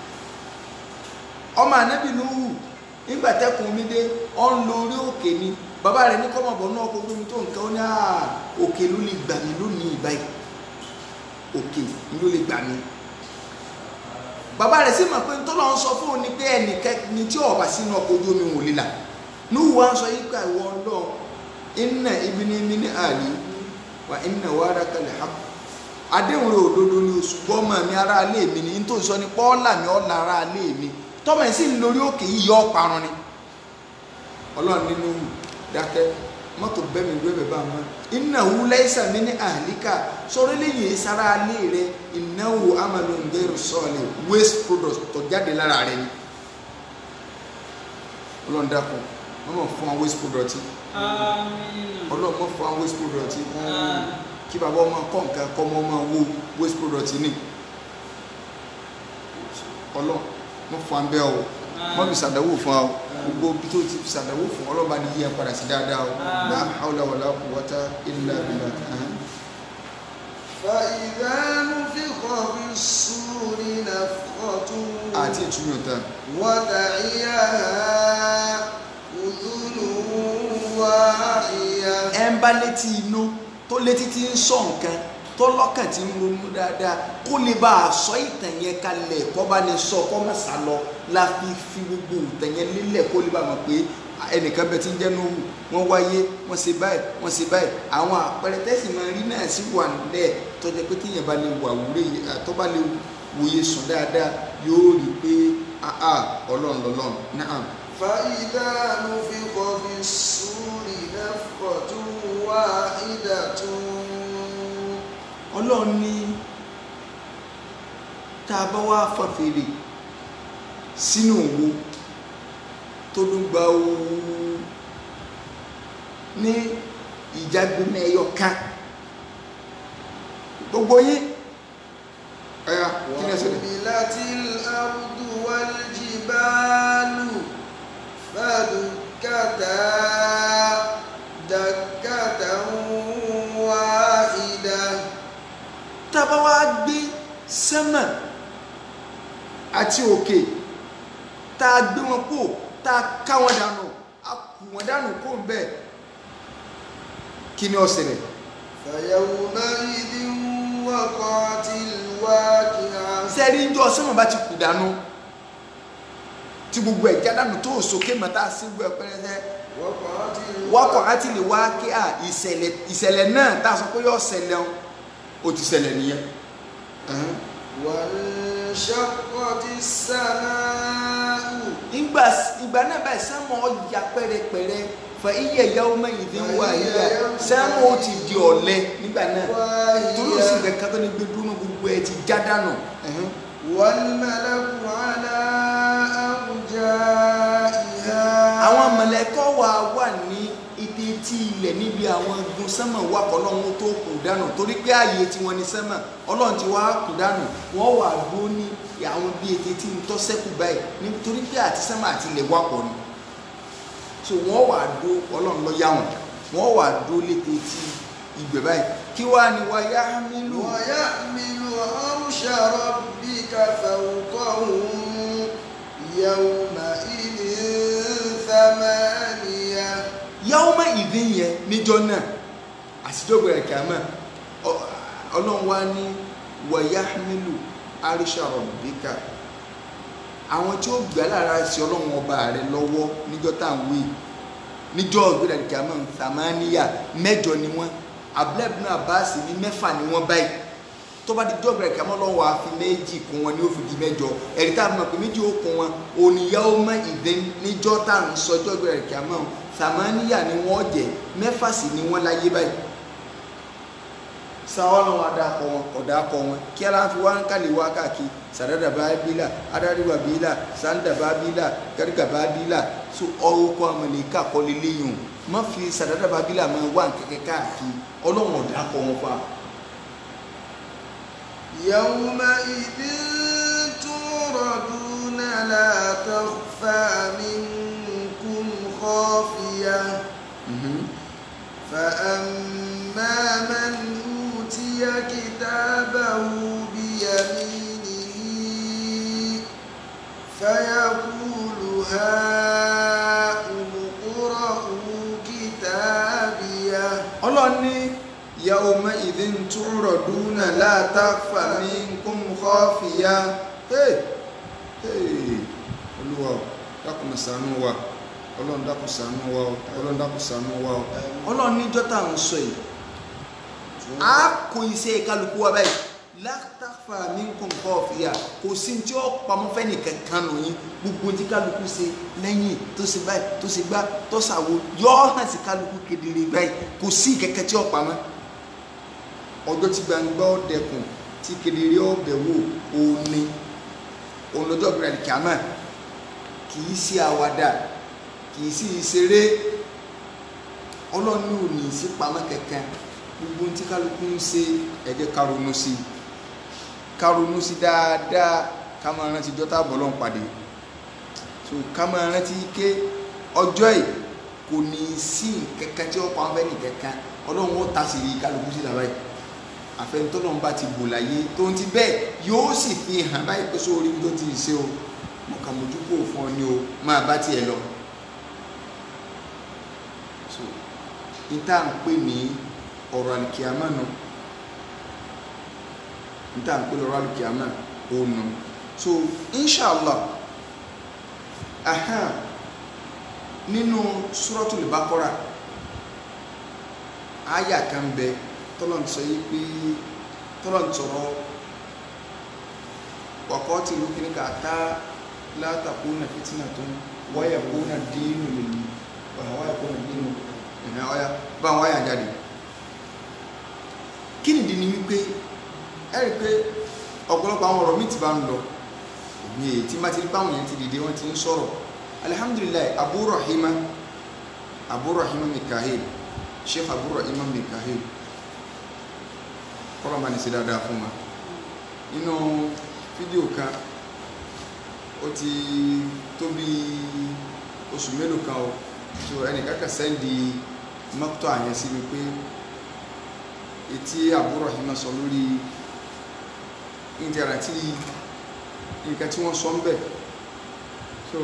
ọmọ ànábì Nuhu nígbà tẹkùn mi dé ọ ń lo orí òkè ni bàbá rẹ̀ ní kọ́mọ̀bọ̀ náà kó gbé mi tó nǹkan ó ní àà òkè ló lè gbà mí lónìí ìbáyìí òkè ló lè gbà mí bàbá rẹ̀ sì mọ̀ pé ntọ́lọ́ ń sọ fún òun ni pé ẹnìkẹ́ni tí ọ̀bà sínú ọkọ̀ ojú omi wò lílà Nuhu wa ń sọ yí ká ìwọ ọlọ́run inna ibni min ali wa inna wa'daka al-haqq àdéhùn rẹ̀ òdodo ni oṣù gbọ́mọ̀ mi ará ilé mi ni nítorí sọ ni pọ́ọ́là mi ọ̀la ará ilé mi tọ́mọ ẹ̀ sì ń lórí òkè yìí yọ ọ̀parun ni ọlọ́run nínú dákẹ́ mọ́tò bẹ́mi ìwé bẹ̀ bá wọn innahu laysa min ahlika sọ̀rọ̀ lẹ́yìn sára ilé rẹ̀ innahu amalun ghayru salih waste product tó jáde lára rẹ̀ ni ọlọ́run dákun wọ́n mọ̀ fún wa waste product yìí Àmín. ọlọ́run mọ̀ fún wa waste product yìí kí bàbá ọmọ kọ́ nǹkan kọ́ ọmọ ọmọ wo waste product ni ọlọ́run mọ̀ fún wa ń bẹ́ ọ mọ̀ fi ṣàdánwò fún wa o gbogbo bí tó ti fi ṣàdánwò fún ọlọ́ba ní yíyan padà sí dáadáa o la hawla wala quwwata illa billah ẹ̀hẹ́n. فإذا نفخ في الصور نفخة àti ìtumọ̀ tán ودعيها أذن واعية ẹ ń bá létí inú tó létí tí ń sọ nǹkan tó lọ́kàn tí ń ronú dáadáa kó lè bá a sọ ìtàn yẹn kalẹ̀ kó bá lè sọ kó má sá lọ la fi fi gbogbo ìtàn yẹn lélẹ̀ kó lè bá a mọ̀ pé ẹnìkan bẹ tí ń jẹ́ Nuhu wọ́n wáyé wọ́n ṣe báyìí wọ́n ṣe báyìí àwọn àpẹẹrẹ tẹ́sí máa rí náà sí wà nílẹ̀ tó jẹ́ pé tíyẹn bá lè wà wúlé tó bá lè wòye sùn dáadáa yóò rí i pé ah ah ọlọ́run lọ́lọ́run náà فإذا نفخ في الصور نفخة واحدة ọlọ́run ní tá a bá wá fọn fèrè sínú òwò tó ló gba ooru ní ìjágbóná ẹyọ kan gbogbo yín ẹ̀yà kí ni ẹ ṣẹlẹ̀ وحملت الأرض والجبال فدكتا دكة واحدة tá a bá wá gbé sánmà àti òkè tá a gbé wọn kó tá a ká wọn dànù a kù wọn dànù kó ń bẹ́ẹ̀ kí ni ó ṣẹlẹ̀ فيومئذ وقعت الواقعة sẹ́rí ń jọ sọ́mọ̀ bá ti kù dànù tí gbogbo ẹ̀ jádànù tó sókè mọ́tà sí gbogbo ẹ̀ pẹ́rẹ́sẹ́ وقعت wákọ̀ àti lè wá kí à ìṣẹ̀lẹ̀ ìṣẹ̀lẹ̀ náà tá a sọ pé yóò ṣẹlẹ̀ o ó ti ṣẹlẹ̀ nìyẹn. Ẹ̀hẹ́n. وانشقت السماء ìgbà ìgbà náà báyìí sẹ́mọ̀ ọ̀ya pẹ́rẹpẹ́rẹ fẹ iye ìyàwó mẹ́yìn tí ń wá yíyá sẹ́mọ̀ ó ti di ọ̀lẹ nígbà náà torí ó sì واهية kẹ́kẹ́ tó ní gbé dúró gbogbo ẹ ti já dànù. Ẹ̀hẹ́n. والملك على أرجائها àwọn mọ̀lẹ́kọ́ wa wà ní ìdí tí ilẹ̀ níbi àwọn igun sẹ́mọ̀ wà kọ́lọ́hún tó kù dànù torí pé ààyè tí wọ́n ní sẹ́mọ̀ ọlọ́run ti wá kù dànù wọ́n wà dó ní àwọn bí ètè tí ń tọ́ sẹ́kù báyìí nítorí pé àti sẹ́mọ̀ àti ilẹ̀ wà pọ̀ ni so wọ́n wà dó ọlọ́run lọ yá wọn wọ́n wà dó létè tí ìgbẹ́ báyìí kí wàá ní wa yá mílù ويحمل عرش ربك فوقهم يومئذ ثمانية yàwùmá ìdí yẹn níjọ náà àtijọ́gbọ̀ ẹ̀ka mọ́ ọlọ́run wá ní wọ̀yá mílù àríṣàrọ̀ bíkà àwọn tí ó gbà lára sí ọlọ́run ọba rẹ lọ́wọ́ níjọ́ tá à ń wí níjọ́ ìgbéra ìkà mọ́ sàmáníyà mẹ́jọ ni wọ́n abúlẹ́bùnú àbáàsì ní mẹ́fà ni wọ́n báyìí tó bá di jọ́gbẹ̀rẹ̀ kí a mọ́ lọ́wọ́ àfi méjì kún wọn ní ó fi di mẹ́jọ ẹ̀rí tá a mọ̀ pé méjì ó kún wọn òníyàwó mọ́ ìdè níjọ́ tá à ń sọ jọ́gbẹ̀rẹ̀ kí a mọ̀ sàmáníyà ni wọ́n jẹ́ mẹ́fà sì ni wọ́n láyé báyìí sáwọn ọlọ́run adakọ wọn ọ̀dàkọ wọn kí aláǹfi wá ń kálí wá káàkiri sàdádà bá bílà adáríwá bílà sàǹdà bá bílà gàdígà bá bílà so ọkọ àmàlẹ́kà kọ́lé léyìn o má fi sàdádà bá bílà máa wá nkẹ́kẹ́ káàkiri ọlọ́run ọ̀dàkọ wọn fa. يومئذ تعرضون لا تخفى منكم خافية فأما من أوتي كتابه بيمينه فيقول هاؤم اقرءوا كتابيه ọlọ́run ní yawma idhin tu'raduna la takhfa minkum khafiya Hey! Hey! olúwa o dákun ṣàánú wa ọlọ́run dákun ṣàánú wa o ọlọ́run dákun ṣàánú wa o ọlọ́run níjọ́ tá à ń sọ yìí a kò iṣẹ́ kálukú wa báyìí la takhfa minkum khafiya kò sí tí ó pamọ́ fẹ́ nìkan kan nù yín gbogbo tí kálukú ṣe lẹ́yìn tó ṣe báyìí tó ṣe gbá tó ṣàwo yọ ọ́ hàn sí kálukú kedere báyìí kò sí kẹ̀kẹ́ tí ó pamọ́ ọjọ́ tí gbangba ó dẹkùn tí kedere ó bẹ̀ wò òní òun lọ́jọ́ gbẹ̀rẹ̀ kìámà kì í ṣe àwàdà kì í sì ṣeré ọlọ́run ò ní í sí pamọ́ kẹ̀kẹ́ gbogbo tí kálukú ń ṣe ẹ jẹ́ ká ronú sí i ká ronú sí dáadáa ká máa rántí jọ́tà bọ́lọ́ ń pàdé so ká máa rántí ké ọjọ́ yìí kò ní í sí kẹ̀kẹ́ tí ó pa ọ́n fẹ́ ní kẹ̀kẹ́ ọlọ́run ó ta sí i kálukú sí làbáyé àfẹnutọ́lọ́run bá ti bò láyé tó ń ti bẹ́ẹ̀ yóò sì fi hàn báyìí pé sórí tó ti ṣe o mo kà mójú kó fún ọ ní o máa bá tiẹ̀ lọ so níta ń pè ní ọ̀rọ̀ àlìkìyàmá nù níta ń pè lọ́rọ̀ àlìkìyàmá òun nù so inshallah aha nínú suratul Baqara àyà kan bẹ tọ́lọ̀ ń sọ yí pé tọ́lọ̀ ń sọ̀rọ̀ wàkọ́tì ló kíní ká tá látàkùnà fitnatun wáyà kúnà dínú lèlú wáyà kúnà dínú ẹ̀hẹ́ ọ̀yà bá wọn wáyà jáde kí ni ìdí ni wípé ẹ rí i pé ọ̀pọ̀lọpọ̀ àwọn ọ̀rọ̀ mi ti bá ń lọ èmi èyí tí má ti rí báwọn yẹn ti dìde wọn ti ń sọ̀rọ̀ alihamdulilayi abu rahima abu rahima mikahil sheikh abu rahima mikahil kọ́lọ̀ máa ní sí dáadáa fún wa nínú fídíò kan ó ti tó bí oṣù mélòó kan o so ẹnìkan kan sẹ́ndì mọ́tò àyẹn sí mi pé etí àbúrò yìí máa sọ lórí ìdíyàrá tí nǹkan tí wọ́n sọ ń bẹ̀ so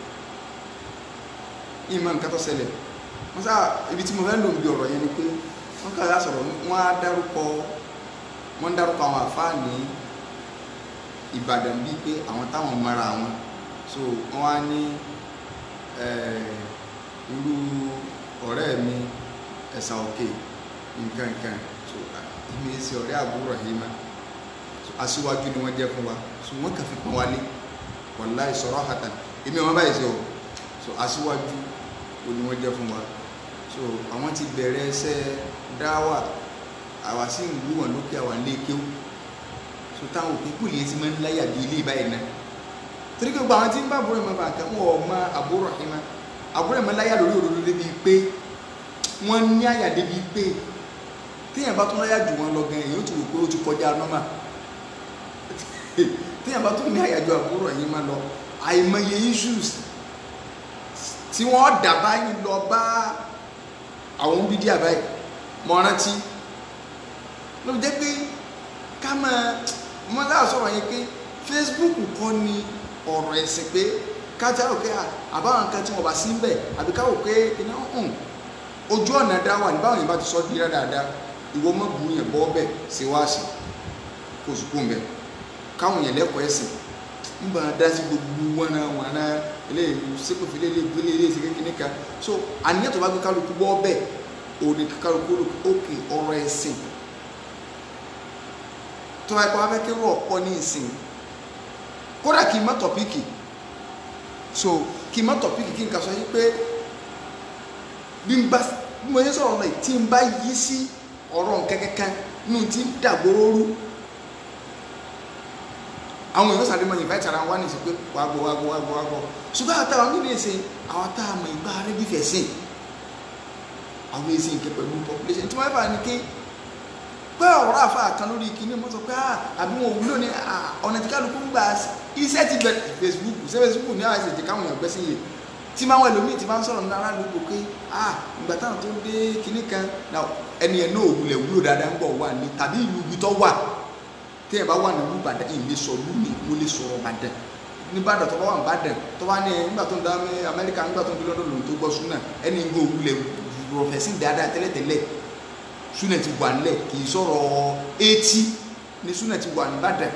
ìmọ̀ nǹkan tó ṣẹlẹ̀ wọ́n sá ibi tí mo fẹ́ lò ń bí ọ̀rọ̀ yẹn ni pé wọ́n kàrà sọ̀rọ̀ wọ́n á dárúkọ wọ́n dárúkọ àwọn àfáà ní Ìbàdàn bíi pé àwọn táwọn mara àwọn so wọ́n á ní irú ọ̀rẹ́ mi ẹ̀sà òkè nǹkan nǹkan so èmi ṣe ọ̀rẹ́ àbúrò yìí má so aṣíwájú ni wọ́n jẹ́ fún wa so wọ́n kàn fi pọ́n wálé wallahi sarahatan èmi ọmọ báyìí ṣe o so aṣíwájú o ni wọ́n jẹ́ fún wa so àwọn ti bẹ̀rẹ̀ ẹsẹ̀ dáwà àwa sì ń wú wọn lókè àwa lé kéwù so táwọn òkú kùlì yẹn ti máa ń láyà bí ilé ìbáyìí náà torí pé gbogbo àwọn tí ń bá àbúrò ẹ̀ máa bá nǹkan wọn ò mọ àbúrò ẹ̀ máa àbúrò ẹ̀ máa láyà lórí òdodo débi pé wọ́n ní àyà débi pé téèyàn bá tún láyà jù wọn lọ gan èyí ó ti rò pé ó ti kọjá nọ́mà téèyàn bá tún ní àyà jù àbúrò ẹ̀ máa lọ àìmọye issues tí wọ́n dà báyìí lọ bá àwọn bídí àbáyé mọ rántí ló jẹ́ pé ká máa mọ́ láà sọ̀rọ̀ yẹn pé Facebook kọ́ ni ọ̀rọ̀ ẹ̀sìn pé kájà òkè àbáwọn nǹkan tí wọ́n bá sí ń bẹ̀ àbí káwọ̀ pé iná hàn ojú ọ̀nà dá wà ní báwọn yẹn bá ti sọ di dáadáa ìwọ mọ́ bu yẹn bọ́ bẹ̀ sí wáàsì kó sùkú ń bẹ̀ káwọn yẹn lẹ́kọ̀ọ́ ẹ̀sìn ń bá dá sí gbogbo wọn náà wọn náà eléyìí sépòfì eléyìí gbélé eléyìí sí kékeré kan so àníyàn tó bá gbé kálukú bọ́ bẹ̀ òní kálukú òkè ọ̀rọ̀ ẹ̀sìn tó bá yẹ kó wá fẹ́ kérò ọ̀pọ̀ ní ìsìn kódà kì í má tọ̀píkì so kì í má tọ̀píkì kí n kà sọ yí pé bí n bá bí mo yẹ sọ̀rọ̀ náà tí n bá yí sí ọ̀rọ̀ nǹkan kankan nínú tí ń dàgbòrò rú àwọn èèyàn sàdé mọ invite ara wa ní ìsìn pé wàá gbọ́ wàá gbọ́ wàá gbọ́ wàá gbọ́ ṣùgbọ́n àwọn táwọn nílé ìsìn àwọn táwọn mọ ìgbà rẹ bí fẹ̀ sìn àwọn èsì nǹkan pẹ̀lú population tí wọ́n bá ní ké pé ọ̀rọ̀ àfa kan lórí kíní mo sọ pé àbí wọn òwúlò ní ọ̀nà tí kálukú ń gbà iṣẹ́ ti bẹ̀rẹ̀ Facebook ṣé Facebook ní àwọn ìṣèjì káwọn èèyàn gbẹ́sìn yìí tí máa ń wọ ẹlòmíì tí máa ń sọ̀rọ̀ ní aráàlú pé ìgbà táwọn tó dé kíní kan ẹni ẹ̀ náà òwúlẹ̀ wúlò dáadáa ń bọ̀ wà ní tàbí ìlú ibi tó wà téèyàn bá wà ní ìlú Ìbàdàn yìí lè sọ lú mi mo lè sọ̀rọ̀ Ìbàdàn nígbàdàn tó bá wà ní Ìbàdàn tó bá ní nígbà tó ń dá Amẹ́ríkà nígbà tó ń dé lọ́dọ̀ lòun tó gbọ́ súnà ẹni ń gbọ́ òwúlẹ̀ rọ̀fẹ̀sìn dáadáa tẹ́lẹ̀tẹ́lẹ̀ súnà ti wà nílẹ̀ kì í sọ̀rọ̀ etí ní súnà ti wà níbàdàn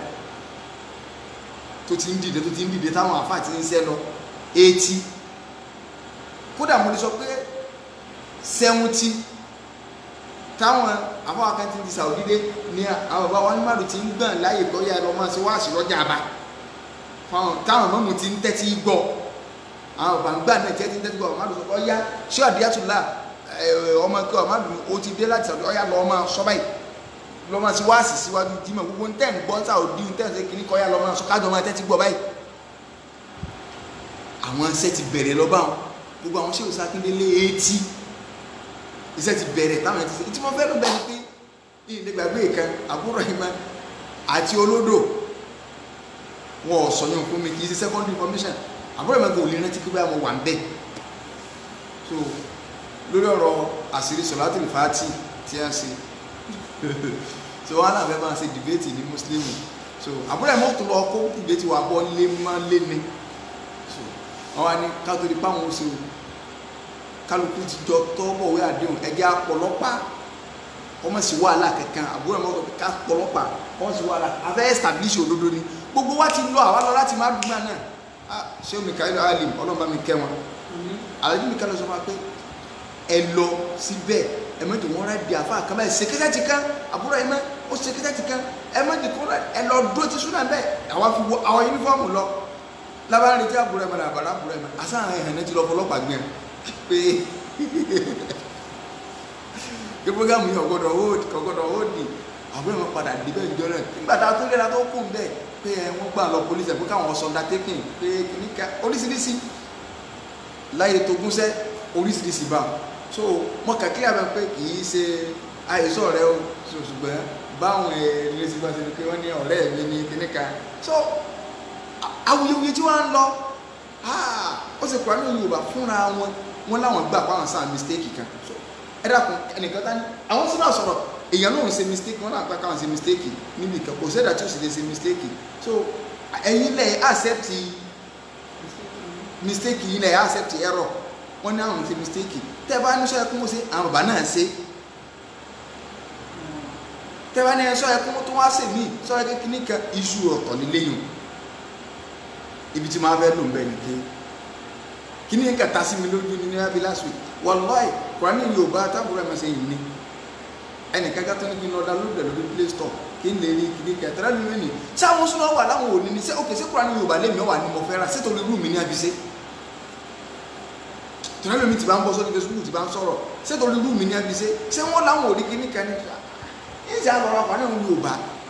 tó ti ń dìde tó ti ń dìde táwọn àfáà ti ń sẹ́ lọ etí kódà mo lè sọ pé sẹ́wọ́ntì táwọn àfáà kan ti di sàwọ́dídé ní àwọn bàbá wọn ní màdùn ti ń gbọ̀n láyè kọ́ yá lọ máa ṣe wá sí lọ́jà àbá táwọn mọ́mù ti ń tẹ́tí gbọ́ àwọn bàbá ń gbà náà tẹ́tí ń tẹ́tí gbọ́ màdùn sọ pé ọ̀yá ṣé àdíyàtúlá ọmọ ẹkọ ọmọdún o ti dé láti sàdúrà ọyà lọ ọmọ sọ báyìí lọ máa ti wá sí síwájú jímọ̀ gbogbo ntẹ́ ń gbọ́n sáà òdi ntẹ́ ń ṣe kìíní kọ́ ọyà lọ máa sọ kájọ máa tẹ́tí gbọ́ báyìí. àwọn iṣẹ́ ti bẹ̀rẹ̀ lọ báwọn gbogbo àwọn ṣéwòsá akíndélé etí iṣẹ́ ti bẹ̀rẹ̀ táwọn ẹ̀ ti ṣe tí wọ́n fẹ́ ló bẹ́ẹ̀ ni pé ilé gbàgbé kan àbúrò ìmọ̀ àti olódò wọn ò sọ yẹn fún mi kì í ṣe secondary information àbúrò ìmọ̀ kò lè rántí pé báyà mo wà ń bẹ̀ so lórí ọ̀rọ̀ àṣírí sọ̀látìlì fàátì tí a ṣe so wọn àlàfẹ́ máa ṣe dìbẹ́tì ní mùsùlùmí so àbúrò ẹ̀ mọ́tò lọ kó dìbẹ́tì wà bọ́ lé má lé ní so wọn wá ní kátólì páwọn oṣù kálukú ti jọ tọ́bọ̀wé àdéhùn ẹgbẹ́ apọ̀lọ́pàá ọmọ sí wàhálà kankan àbúrò ẹ̀ mọ́tò ká pọ̀lọ́pàá ọmọ sí wàhálà afẹ́ establish òdodo ni gbogbo wa ti lọ àwa lọ láti má dùgbà náà ah ṣé omi káyọ̀ alim ọlọ́mọba mi kẹ́ wọn àlejò mi ká lọ sọ fún wa pé ẹ lọ síbẹ̀ ẹ mẹ́tò wọn rẹ̀ di àfa kan báyìí sekẹ́tẹ́ ti kan àbúrò ẹ mẹ́ ó sekẹ́tẹ́ ti kan ẹ mẹ́tò kọ́ rẹ̀ ẹ lọ dúró ti súnà bẹ́ẹ̀ àwa fi wọ àwọn yunifọ́ọ̀mù lọ lábàárín tí àbúrò ẹ mẹ́ àbàrà àbúrò ẹ mẹ́ àṣà àwọn ẹ̀hàn náà ti lọ fọlọ́pàá gbẹ pé kí programu yìí ọ̀gbọ́dọ̀ hold ọ̀gbọ́dọ̀ hold ni àbúrò ẹ mẹ́ padà dé bẹ́ẹ̀ jọ náà nígbà tá a tó lera tó kù bẹ́ẹ̀ pé wọ́n gbà lọ polisi ẹ̀ pé káwọn sọ̀ndà tẹ́kìn pé kìnnìkan oríṣiríṣi láyé tó gúnṣẹ́ oríṣiríṣi bá so mo kà kí àbẹ pé kì í ṣe àìsàn rẹ o ṣùgbọ́n báwọn ẹ̀ẹ́dẹ́gbẹ́ ti bá ṣe pé wọ́n ní ọ̀rẹ́ mi ní kíní kan so awuyewuye tí wọ́n ń lọ ó sì kúrò ní Yorùbá fúnra wọn wọn láwọn gbà pa àwọn sáà mistake kan so ẹ dákun ẹnìkan tá ní àwọn sínú àsọ̀rọ̀ èèyàn náà ń ṣe mistake wọn náà gbà káwọn ṣe mistake níbi kan kò sẹ́dá tí ó sì lè ṣe mistake so ẹ̀yin lẹ̀ accept mistake yìí lẹ̀ accept error wọ́n ní àwọn ti mistake tẹ́ bá ní sọ ẹkún mọ́ sí àwọn bàbá náà ṣe tẹ́ bá ní sọ ẹkún tó wá sí mí sọ ẹkún kìíní kan iṣu ọ̀tọ̀ nílé yìí ibi tí máa fẹ́ lò ń bẹ̀ ní pé kí ni nǹkan ta sí mi lójú ní níwájú last week wàláì kùránì yorùbá tábùrọ̀ ẹ̀ mẹ́sẹ̀ yìí ni ẹnìkan ká tó ní kí n lọ download lórí play store kí n lè rí kí ní kẹtẹ́rẹ́ mi ní ṣé àwọn sọ́nà wà láwọn òní ni ṣé òkè ṣé kùránì yorùbá lèmi wà ní mo fẹ́ ra ṣé torí irú mi ní àbíṣe tọ́lá lómi ti bá ń bọ́ sórí facebook ti bá ń sọ̀rọ̀ ṣé torí irú mi ní àbíṣe ṣé wọ́n láwọn òní kí ní kẹ́ni ní ìṣe àlọ́ àpá náà yorùbá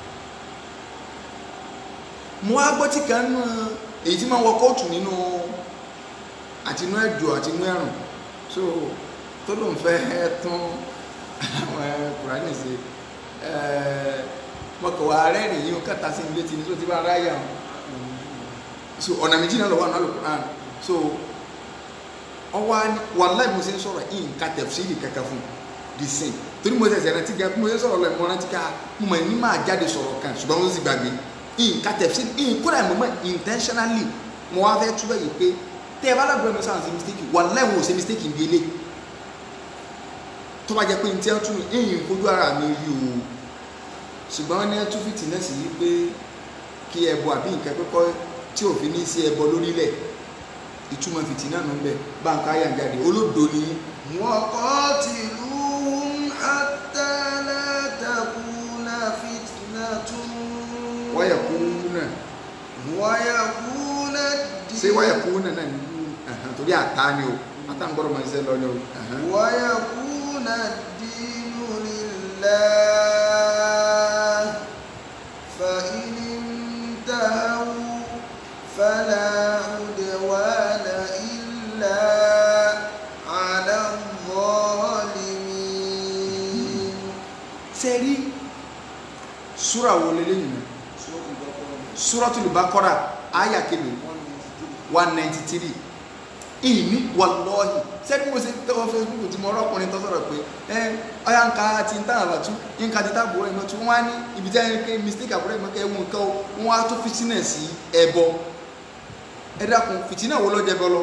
mo wá gbọ́ tí kan nù èyí tí máa wọ kóòtù nínú àtinú ẹ̀jọ̀ àtinú ẹ̀rùn so tó ló ń fẹ́ tún àwọn kùránì ṣe mọ̀kànwá rẹ́rìn yìí ó kàtà sí ilé tí ní tó ti bá ráyà so ọ̀nà méjì náà lọ́wọ́ náà lò kùránì so ọwọ́ wàláì mo ṣe ń sọ̀rọ̀ yìí nǹka tẹ̀fsíìrì kankan fún the same torí mo ṣẹ̀ṣẹ̀ rántí gan mo ṣe ń sọ̀rọ̀ lọ ìmọ̀ rántí ká mo mọ̀ ní máa jáde sọ̀rọ̀ kan ṣùgbọ́n mo sì gbàgbé nǹka tẹ̀fsíìrì yìí kódà mo mọ̀ intentionally mo wá fẹ́ túbọ̀ yìí pé tẹ́ ẹ bá lágbọ́n mi sáà ṣe mistake wàláì mo ṣe mistake ń gbélé tó bá jẹ́ pé ní tí wọ́n tún ẹ̀yìn fojú ara mi rí o ṣùgbọ́n wọ́n ní ẹtú fìtì náà sì yí pé kí ẹbọ àbí nǹkan pẹ́kọ́ tí òfin ní sí ẹbọ lórílẹ̀ ìtumọ̀ fìtì náà ń bẹ báńkà ayà jáde olódo ni وقاتلوهم حتى لا تكون فتنة wáyà kú náà ويكون الدين ṣé wáyà kú náà náà ní ẹ̀hán, torí àtá ni o àtá ń gbọ́dọ̀ máa ń ṣe lọ ni o ẹ̀hán. ويكون الدين لله فإن انتهوا فلا عدوان إلا على الظالمين ṣe rí súra wo lélẹ́yìn náà súratul Baqara àyà kìlò one ninety three ìní wàlọ́ọ̀hì sẹ́ni mo ṣe tẹ́wọ́ facebook tí mo rọ́kùnrin tó sọ̀rọ̀ pé ẹ ọ̀yà ń ka ti ń tàn àbàtú ń ka ti tá àbúrò ìmọ̀ tí wọ́n á ní ibi tí wọ́n á ní mistake àbúrò ìmọ̀ kẹ́ ẹ̀wọ̀n nǹkan o wọ́n á tó fitinẹ̀ sí ẹbọ ẹ dákun fitinẹ̀ wo ló jẹ bọ́ lọ.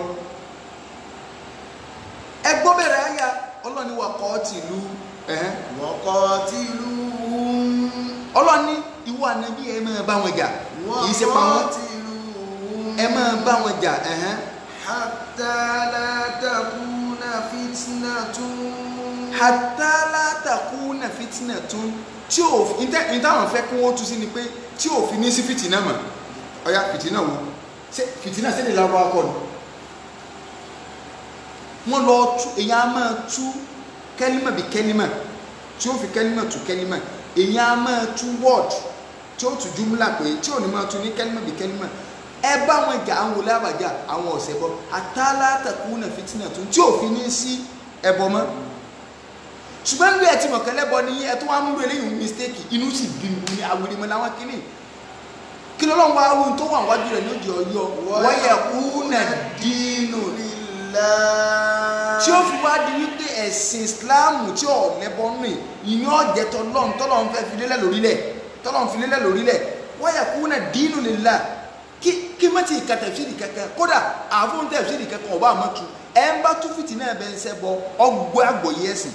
ẹ gbọ́ bẹ̀rẹ̀ àyà ọlọ́ni wà kọ́ tìlú ẹ̀hẹ́n وقاتلوهم ọlọ́ni ìwọ ànábì ẹ máa bá wọn jà kì í ṣe pa wọn وقاتلوهم ẹ máa bá wọn jà ẹ̀hẹ́n حتى لا تكون فتنة hatta la takuna fitnatun tí ò ní táwọn fẹ́ kí wọ́n tú sí ni pé tí ò fi ní sí fìtínà mọ̀ ọ̀yá fìtínà wo ṣé fìtínà sí ni lárúbáwá kọ́ ni wọ́n lọ tú èyàn á máa tú kẹ́límà bí kẹ́límà tí ó fi kẹ́límà tú kẹ́límà èyàn á máa tú word tí ó tú júmùlà pé tí ò ní máa tú ní kẹ́límà bí kẹ́límà ẹ bá wọn jà àwọn olè àbàjá àwọn ọ̀sẹ̀ bọ́ àtàlátàkùnà fìtínàtún tí ò fi ní sí ẹbọ mọ́ ṣùgbọ́n bí ẹ ti mọ̀ kẹ́lẹ́ bọ ní ẹ tó wá múlò eléyìí mistake inú sì bí mi ní awèrè mọ́ láwọn kìíní kí ló lọ́wọ́ àwọn tó wà wájú rẹ̀ ní òjì ọyọ́ wọ́yẹ̀ kúnà dínú لله tí ó fi wá di wípé ẹ̀sìn ìsìláàmù tí ò lẹ́bọ nù ìyẹn ọ̀jẹ̀ tọ́lọ́n tọ́lọ́n fẹ́ fi lélẹ̀ lórílẹ̀ tọ́lọ́n fi lélẹ̀ lórílẹ̀ wọ́yẹ̀ kúnà dínú lillah kí kí má ti ka tẹ̀síìrì kankan kódà àfún tẹ̀síìrì kankan ọba àmọ́tu ẹ̀ ń bá tún fìtì náà bẹ́ẹ̀ ń sẹ́ bọ ọgbọ́ àgbọ̀yé ẹ̀sìn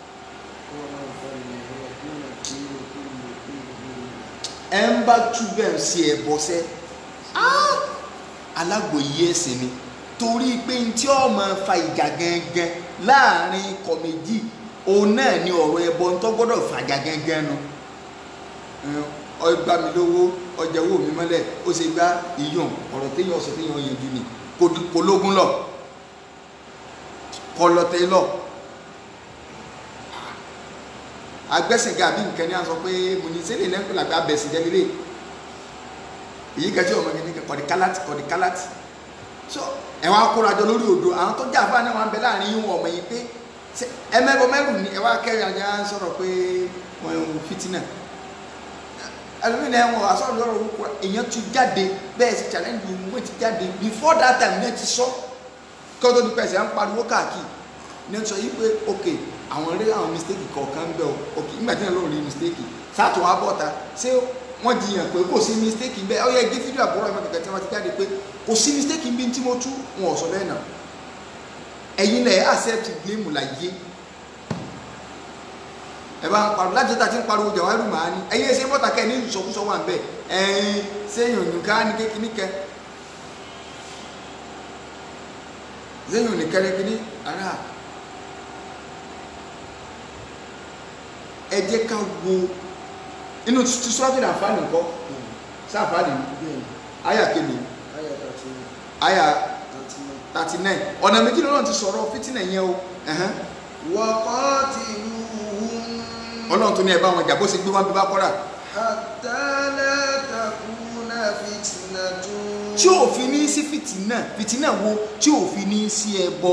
ẹ ń bá tú bẹ́ẹ̀ sí ẹ bọ́ sẹ́ alágbòye ẹ̀sìn ni torí pé n tí ó máa fa ìjà gangan láàrin ikọ̀ méjì òun náà ni ọ̀rọ̀ ẹbọ ń tọ́ gbọ́dọ̀ fàjà gangan nu ọgbà mi lówó ọjà owó mi mọ́lẹ̀ ó ṣe gbá ìyọ̀n ọ̀rọ̀ téèyàn ọ̀sọ̀ téèyàn yanjú ni kò lógún lọ kọ lọ́tẹ̀ lọ agbẹ́sìnká àbí nǹkan ní a sọ pé mo ní sẹ́lẹ̀ náà pẹ̀lú àbí abẹ̀sì jẹ́lélẹ̀ èyí kẹjọ ọmọ kìíní kọ̀dí kálátì kọ̀dí kálátì so ẹ̀wọ̀n akórajọ lórí odò àwọn tó jà fún àwọn abẹ láàrin yín wọn ọmọ yìí pé ẹmẹ́bọ mẹ́rù ni ẹ̀wọ̀n akẹ́rẹ́ ajá ń sọ̀rọ̀ pé wọ́n ń fitinà ẹlòmínà ẹ̀wọ̀n asọ̀rọ̀ lọ́rọ̀ orúkọ èèyàn ti jáde bẹ́ẹ̀ sì challenge wọ́n ti jáde before that time ní ẹ ti sọ kí wọ́n tó di pẹ̀sẹ̀ à ń pariwo káàkiri ní ẹ sọ yìí pé ok àwọn rí àwọn mistake kọ̀ọ̀kan ń bẹ̀ o ok nígbà tí wọ́n lọ́ọ́ rí mistake sátò wá bọ́ta ṣé wọ́n jiyàn pé kò sí mistake bẹ́ẹ̀ ọ̀yẹ́ gé fídíò àbúrò ẹ̀mọ́ kẹ̀kẹ́ tí wọ́n ti jáde pé kò sí mistake bí tí mo tú wọn ò sọ bẹ́ẹ̀ náà ẹ̀yin lẹ̀ accept blame láyé ẹ bá ń pariwo láti ta ti ń pariwo jà wá rú màá ní ẹ̀yin ẹsẹ̀ bọ́ta kẹ́ ní ìsọkúsọ wà ń bẹ̀ ẹ̀yin sẹ́yìn òyìnká ní kékeré kẹ́ lẹ́yìn òní kẹ́rẹ́kẹ́rí ara ẹ jẹ́ ká wo inú ti sọ́ọ́tì àǹfààní nǹkan sáfààní àyà kébì àyà thirty nine ọ̀nà méjì lọ́nà ti sọ̀rọ̀ fìtínà yẹn o ẹ̀hẹ́n. وقاتلوهم ọlọ́run tó ní ẹ bá wọn jà bó ṣe gbé wọn bí bá kọ́ra حتى لا تكون فتنة tí òfin ní sí fìtínà fìtínà wo tí òfin ní sí ẹbọ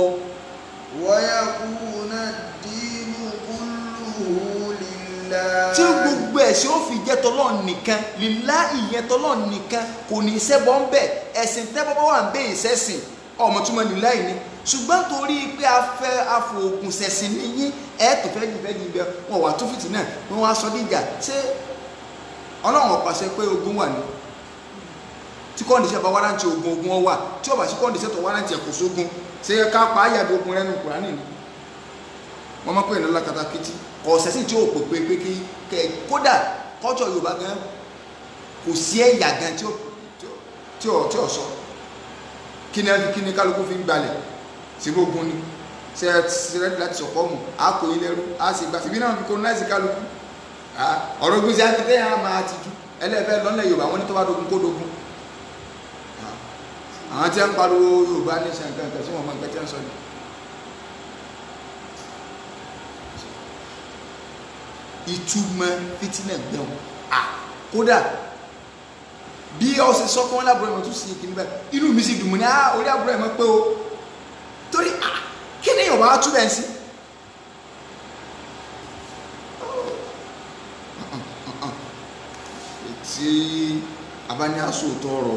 ويكون الدين كله لله tí gbogbo ẹ̀sìn ó fi jẹ́ tọ́lọ́run nìkan lílá ìyẹn tọ́lọ́run nìkan kò ní í ṣẹbọ ń bẹ̀ ẹ̀sìn tẹ́bọ́ bá wà ń bẹ̀ ìṣẹ́sìn ọmọ túmọ̀ lílá yìí ni ṣùgbọ́n torí pé a fẹ́ afọ̀ògùn ṣẹ̀sìn níyí ẹ̀ tó fẹ́ jù fẹ́ jù bẹ́ẹ̀ wọn wà tó fìtínà wọn wá sọ díjà ṣé ọlọ́run ó pàṣẹ pé ogun wà ní tí kọ́ndíṣẹ́ bá wárántì ogun ogun ọ wà tí ó bá sí kọ́ndíṣẹ́ tó wárántì ẹ̀kọ́ sógun ṣe é ká pa áyàdó ogun rẹ́nu kùránì ni wọ́n máa pè ní lákatakítí ọ̀sẹ̀ sì tí ó pè pé pé kí kẹ kódà kọ́jọ́ yorùbá gan kò sí ẹ̀yà gan tí ó tí ó tí ó sọ kí ni kí ni kálukú fi ń gbalẹ̀ síbí ogun ni ṣe ẹ ti rẹ́dí láti sọ̀kọ́ mu á kò yín lẹ́rú á sì gbà síbí náà fi colonize kálukú Ah, ọ̀rọ̀ ogun sí akéde yẹn á máa ti ju ẹlẹ́fẹ́ lọ́nà yorùbá wọn ní tó bá dogun kó dogun àwọn tí ń pariwo yorùbá ní ṣàǹkankan tí wọn mọ nǹkan tí ń sọ ni. ìtumọ̀ fitinẹ gbẹ̀wò à kódà bí ọ̀sẹ̀ sọ fún wọn lábúrò ẹ̀mọ́ tó sì kí níbẹ̀ inú mi sì dùn mọ́ ní à orí àbúrò ẹ̀mọ́ pé o torí à kí ni yorùbá tún bẹ̀ sí. tí abániaso tọrọ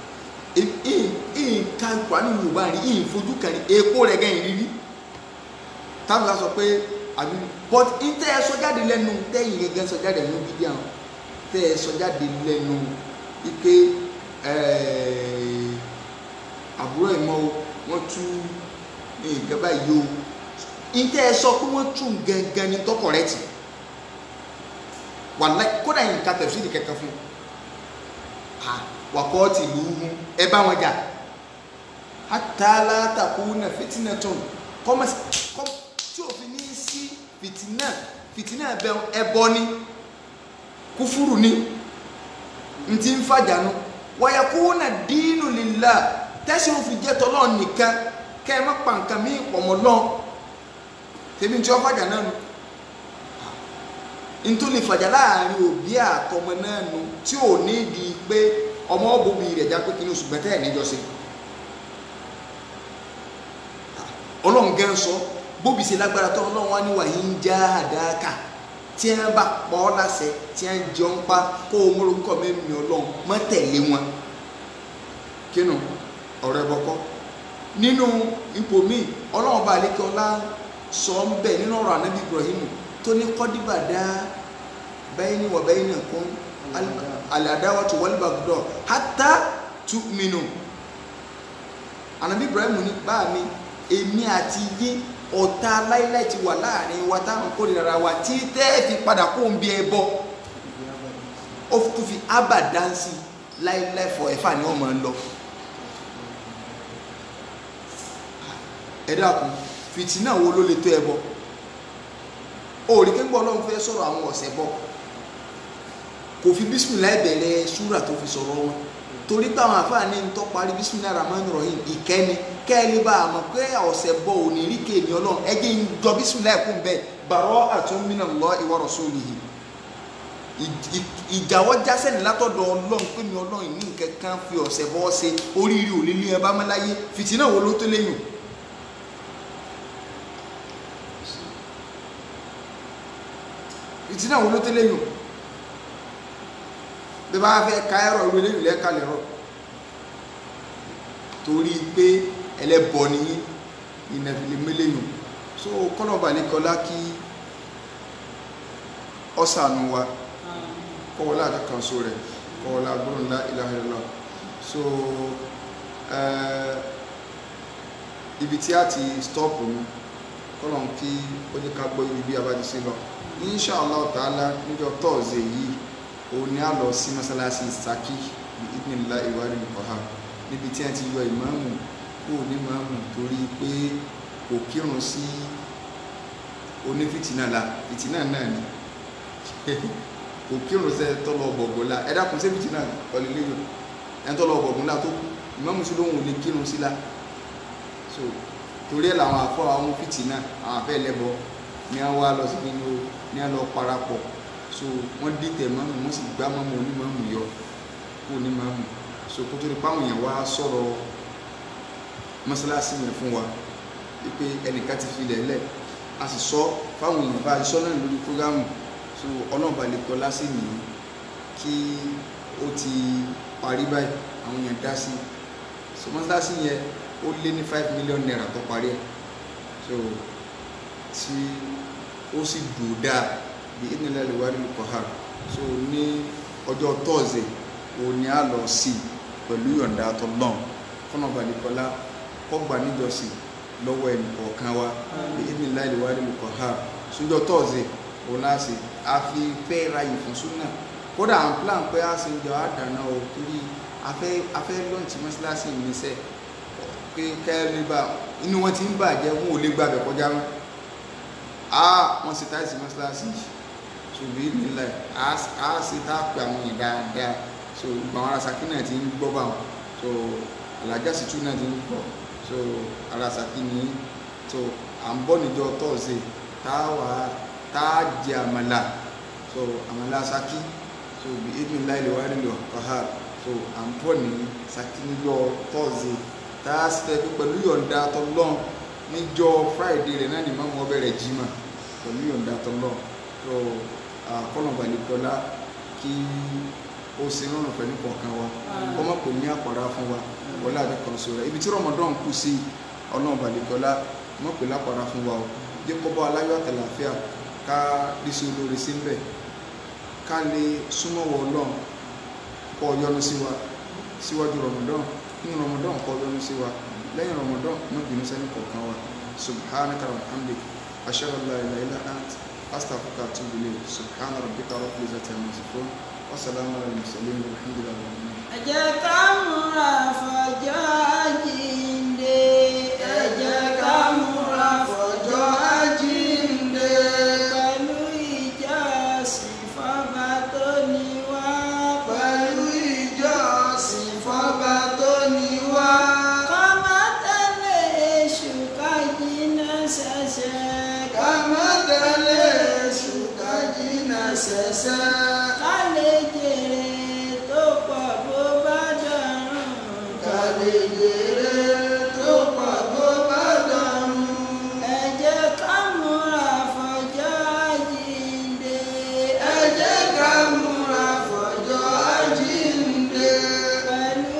nǹkan ìkọ́ ní yorùbá rí ìfojú kan ní epo rẹ̀ gẹ́yìn rírí táwọn bá sọ pé àbí but ntẹ́ ẹ sọ jáde lẹ́nu tẹ́yìn gẹ́gẹ́ sọ jáde lẹ́nu bíbí àwọn tẹ́ ẹ sọ jáde lẹ́nu ike àbúrò ẹ̀ mọ́ wọ́n tú nǹkan báyìí o ntẹ́ ẹ sọ pé wọ́n tú gangan ní tọkọ̀ rẹ̀ tì wàlá kódà yìí nǹkan tẹ̀sí ní kẹ̀kẹ́ fún un wakɔɔti luhu ɛ bá wọn jà hatala takuna fitina tún kɔmɛ kɔm tí òfin ní sí fitina fitina bɛ ɛbɔ ni kúfúrú ni ntí ń fàjà nu wàyàkúnà dínú lila tẹsí òfin jẹ tọlọ nìkan kẹ ẹ má pa nǹkan mi pọmọ lọ tẹbi ntí wọn fàjà náà nu ntòlè fàjà láàrin òbí àtọmọ náà nu tí ò ní di pé ọmọ ọbọmi rẹ já pé kí ni oṣù gbẹtẹ ẹ níjọ sí ọlọ́run gẹ́ ń sọ bóbi ṣe lágbára tó ọlọ́run wá ní wàyí ń já àdáká tí wọ́n bá pọ̀ ọ́ láṣẹ tí wọ́n jọ ń pa kó o mú orúkọ mẹ́rin ọlọ́run mọ́ tẹ̀lé wọn kínú ọ̀rọ̀ ẹ bọ́kọ́ nínú ipò míì ọlọ́run bá àlékè ọlá sọ ń bẹ̀ nínú ọ̀rọ̀ ànábì Ibrahim tó ní kọ́díbà dá bẹ́ẹ̀ ni wọ̀ bẹ́ẹ̀ ni kún aladawatu walbagdọ hata tu'minu anabi ibrahim ní bá mi èmi àti yín ọ̀tá láíláí ti wà láàrin wa táwọn kórìíra wa tí tẹ́ fi padà kó ń bí ẹ bọ́ ó tún fi abadansi láíláí fọ ẹ̀fà ni wọ́n máa ń lọ. ẹ dákun fìtínà wo ló lè tó ẹ bọ òòrì kéńgbọ́ ọlọ́run fẹ́ sọ̀rọ̀ àwọn ọ̀sẹ̀ bọ́ kò fi bisimilayi bẹ̀rẹ̀ súrà tó fi sọ̀rọ̀ wọn torí táwọn àfáàní ń tọ́ parí bisimilayi rahman rahim ìkẹ́ni kẹ́ẹ̀lì bá a mọ̀ pé ọ̀sẹ̀ bọ̀ ò ní rí kéèmí ọlọ́run ẹgbẹ́ ń jọ bisimilayi kún bẹ́ẹ̀ bàrọ̀ àtúnmínà lọ ìwọ rasulihi ìjàwọ́ jásẹ̀ ní látọ̀dọ̀ ọlọ́run pé mi ọlọ́run ní nǹkan kan fi ọ̀sẹ̀ bọ́ ṣe oríire ò lè ní ẹ bá mọ́ láyé fìtínà wo ló tó léyìn fìtínà wo ló tó léyìn bí bá fẹ́ ká ẹ̀rọ ìwé lẹ́yìn lẹ́ka lẹ́rọ torí pé ẹlẹ́bọ ni ìnàfìlẹ̀ mẹ́lẹ́yìn so kọ́nà balẹ̀kọ́lá kí ọ̀sánù wa kọ́wọ́lá àkàkànso rẹ̀ kọ́wọ́lá gbọ́nlá ilaha illallah so ibi tí a ti stop ní kọ́nà kí ó ní ká gbọ́ ibi bí a bá ti sí lọ inshallah ta'ala níjọ́ tọ́ọ̀zẹ̀ yìí òun ni a lọ sí mọ́sálásí Ṣakí ní ìpínlẹ̀ ìwádìí nìkọ̀ha níbi tí a ti yọ ìmáàmù kó ní máàmù torí pé kò kírun sí onífìtínà la fìtínà náà ni kò kírun sẹ tọlọ bọ̀gùn la ẹ dákun sí fìtínà kọlẹ́lẹ́yìn ẹ tọlọ bọ̀gùn la tó kú ìmáàmù sí lóhùn ò lè kírun sí la so torí ẹ làwọn afọ àwọn fìtínà àwọn afẹ lẹbọ ní wọn wá lọ sí nínú ní wọn lọ parapọ̀ so wọn dìtẹ̀ mọ́mù wọn sì gbá mọ́mù onímọ̀mù yọ kó onímọ̀mù so kótó ní páwọn èèyàn wá sọ̀rọ̀ mọ́sálásí yẹn fún wa wípé ẹnìkan ti fi lẹ̀lẹ̀ a sì sọ fáwọn èèyàn bá a sọ náà lórí prógámù so ọlọ́ọ̀bà lè kọ́ lásì nìyí kí ó ti parí báyìí àwọn èèyàn dá sí so mọ́sálásí yẹn ó lé ní five million naira tó parí ẹ̀ so tí ó sì dùn dáa bí ìnìlẹ̀ lè wá nínú kọ́há so ní ọjọ́ tọ́ọ̀sì òun ni a lọ sí pẹ̀lú yọ̀ǹda tọ́lọ́n kọ́nà balẹ̀kọ́lá kọ́gbà níjọsìn lọ́wọ́ ẹnì kọ̀ọ̀kan wa bí ìnìlẹ̀ lè wá nínú kọ́há sójọ́ tọ́ọ̀sì òun náà sì a fi fẹ́ ráyè fún súnà kódà à ń plan pé a sì ń jọ àdáná o torí afẹ́ afẹ́ lọ́ọ̀tì mọ́sálásí ìmísẹ́ pé kẹ́rin bá inú wọn ti ń bàjẹ́ wọn ò lè gbàgbẹ́ kọjá wọn a wọn sì táìsì mọ́sálásí ṣùgbọ́n nílẹ̀ a sì tá a pè àwọn yìí dáadáa so gbogbo àwọn ará Ṣakí náà ti ń gbọ́ bá wọn so alájà sì tún náà ti ń gbọ́ so ará Ṣakí ní so à ń bọ̀ níjọ́ tọ́ọ̀sì tá a wà tá a jẹ àmàlà so àmàlà Ṣakí so bí ebi ńlá ilé wa nílò ọ̀há so à ń bọ̀ ní Ṣakí níjọ́ tọ́ọ̀sì tá a sì tẹ́ pẹ̀lú yọ̀ǹda tọ́lọ́n níjọ́ friday rẹ̀ náà ni mọ́mú ọbẹ̀ rẹ̀ jimá pẹ̀lú yọ̀ǹda tọ́lọ́n so kọ́nà balẹ̀kọ́lá kí ó sì rọrùn pẹ̀lú kọ̀ọ̀kan wa kọ́ mọ̀ pé ní àpàrà fún wa wọlé àdékan sọ rẹ̀ ibi tí ramadan kù sí ọlọ́run balẹ̀kọ́lá mọ̀ pé lápàrà fún wa o jẹ́ kọ́ bọ́ aláyọ̀ àtàlàfíà ká rí sí olórí sí mbẹ̀ ká lè súnmọ́ wọ ọlọ́run kọ́ yọ́nú sí wa síwájú ramadan nínú ramadan kọ́ yọ́nú sí wa lẹ́yìn ramadan náà bínú sẹ́ni kọ̀ọ̀kan wa subhanaka wa hamdik ashhadu an la ilaha illa ant astaghfiruka wa atubu ilayk subhana rabbika rabbil izzati amma yasifun wa salamun ala al-mursalin walhamdulillahi rabbil alamin ẹ jẹ́ ká múra fọjọ́ àjíǹde ẹ jẹ́ ká múra fọjọ́ àjíǹde pẹ̀lú ìjọsìn fọ́ba tó ní wá pẹ̀lú ìjọsìn fọ́ba tó ní wá. ká má tẹ̀lé èṣù ká jìnnà ṣẹ̀ṣẹ̀ ká má tẹ̀lé èṣù ká jìnnà ṣẹ̀ṣẹ̀. ká lè jèrè tó pọ̀ bó bá dọ̀rùn ká lè jèrè tó pọ̀ tó bá dọ̀rùn. ẹ jẹ́ ká múra fọjọ́ àjíǹde ẹ jẹ́ ká múra fọjọ́ àjíǹde. pẹ̀lú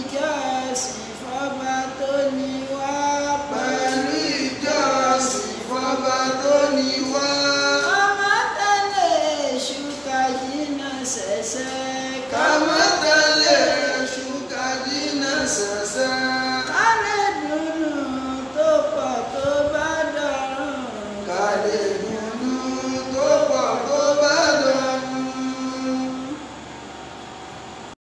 ìjọsìn fọ́ba tó ní wá pẹ̀lú ìjọsìn fọ́ba tó ní wá. ká má tẹ̀lé èṣù ká jìnnà ṣẹ̀ṣẹ̀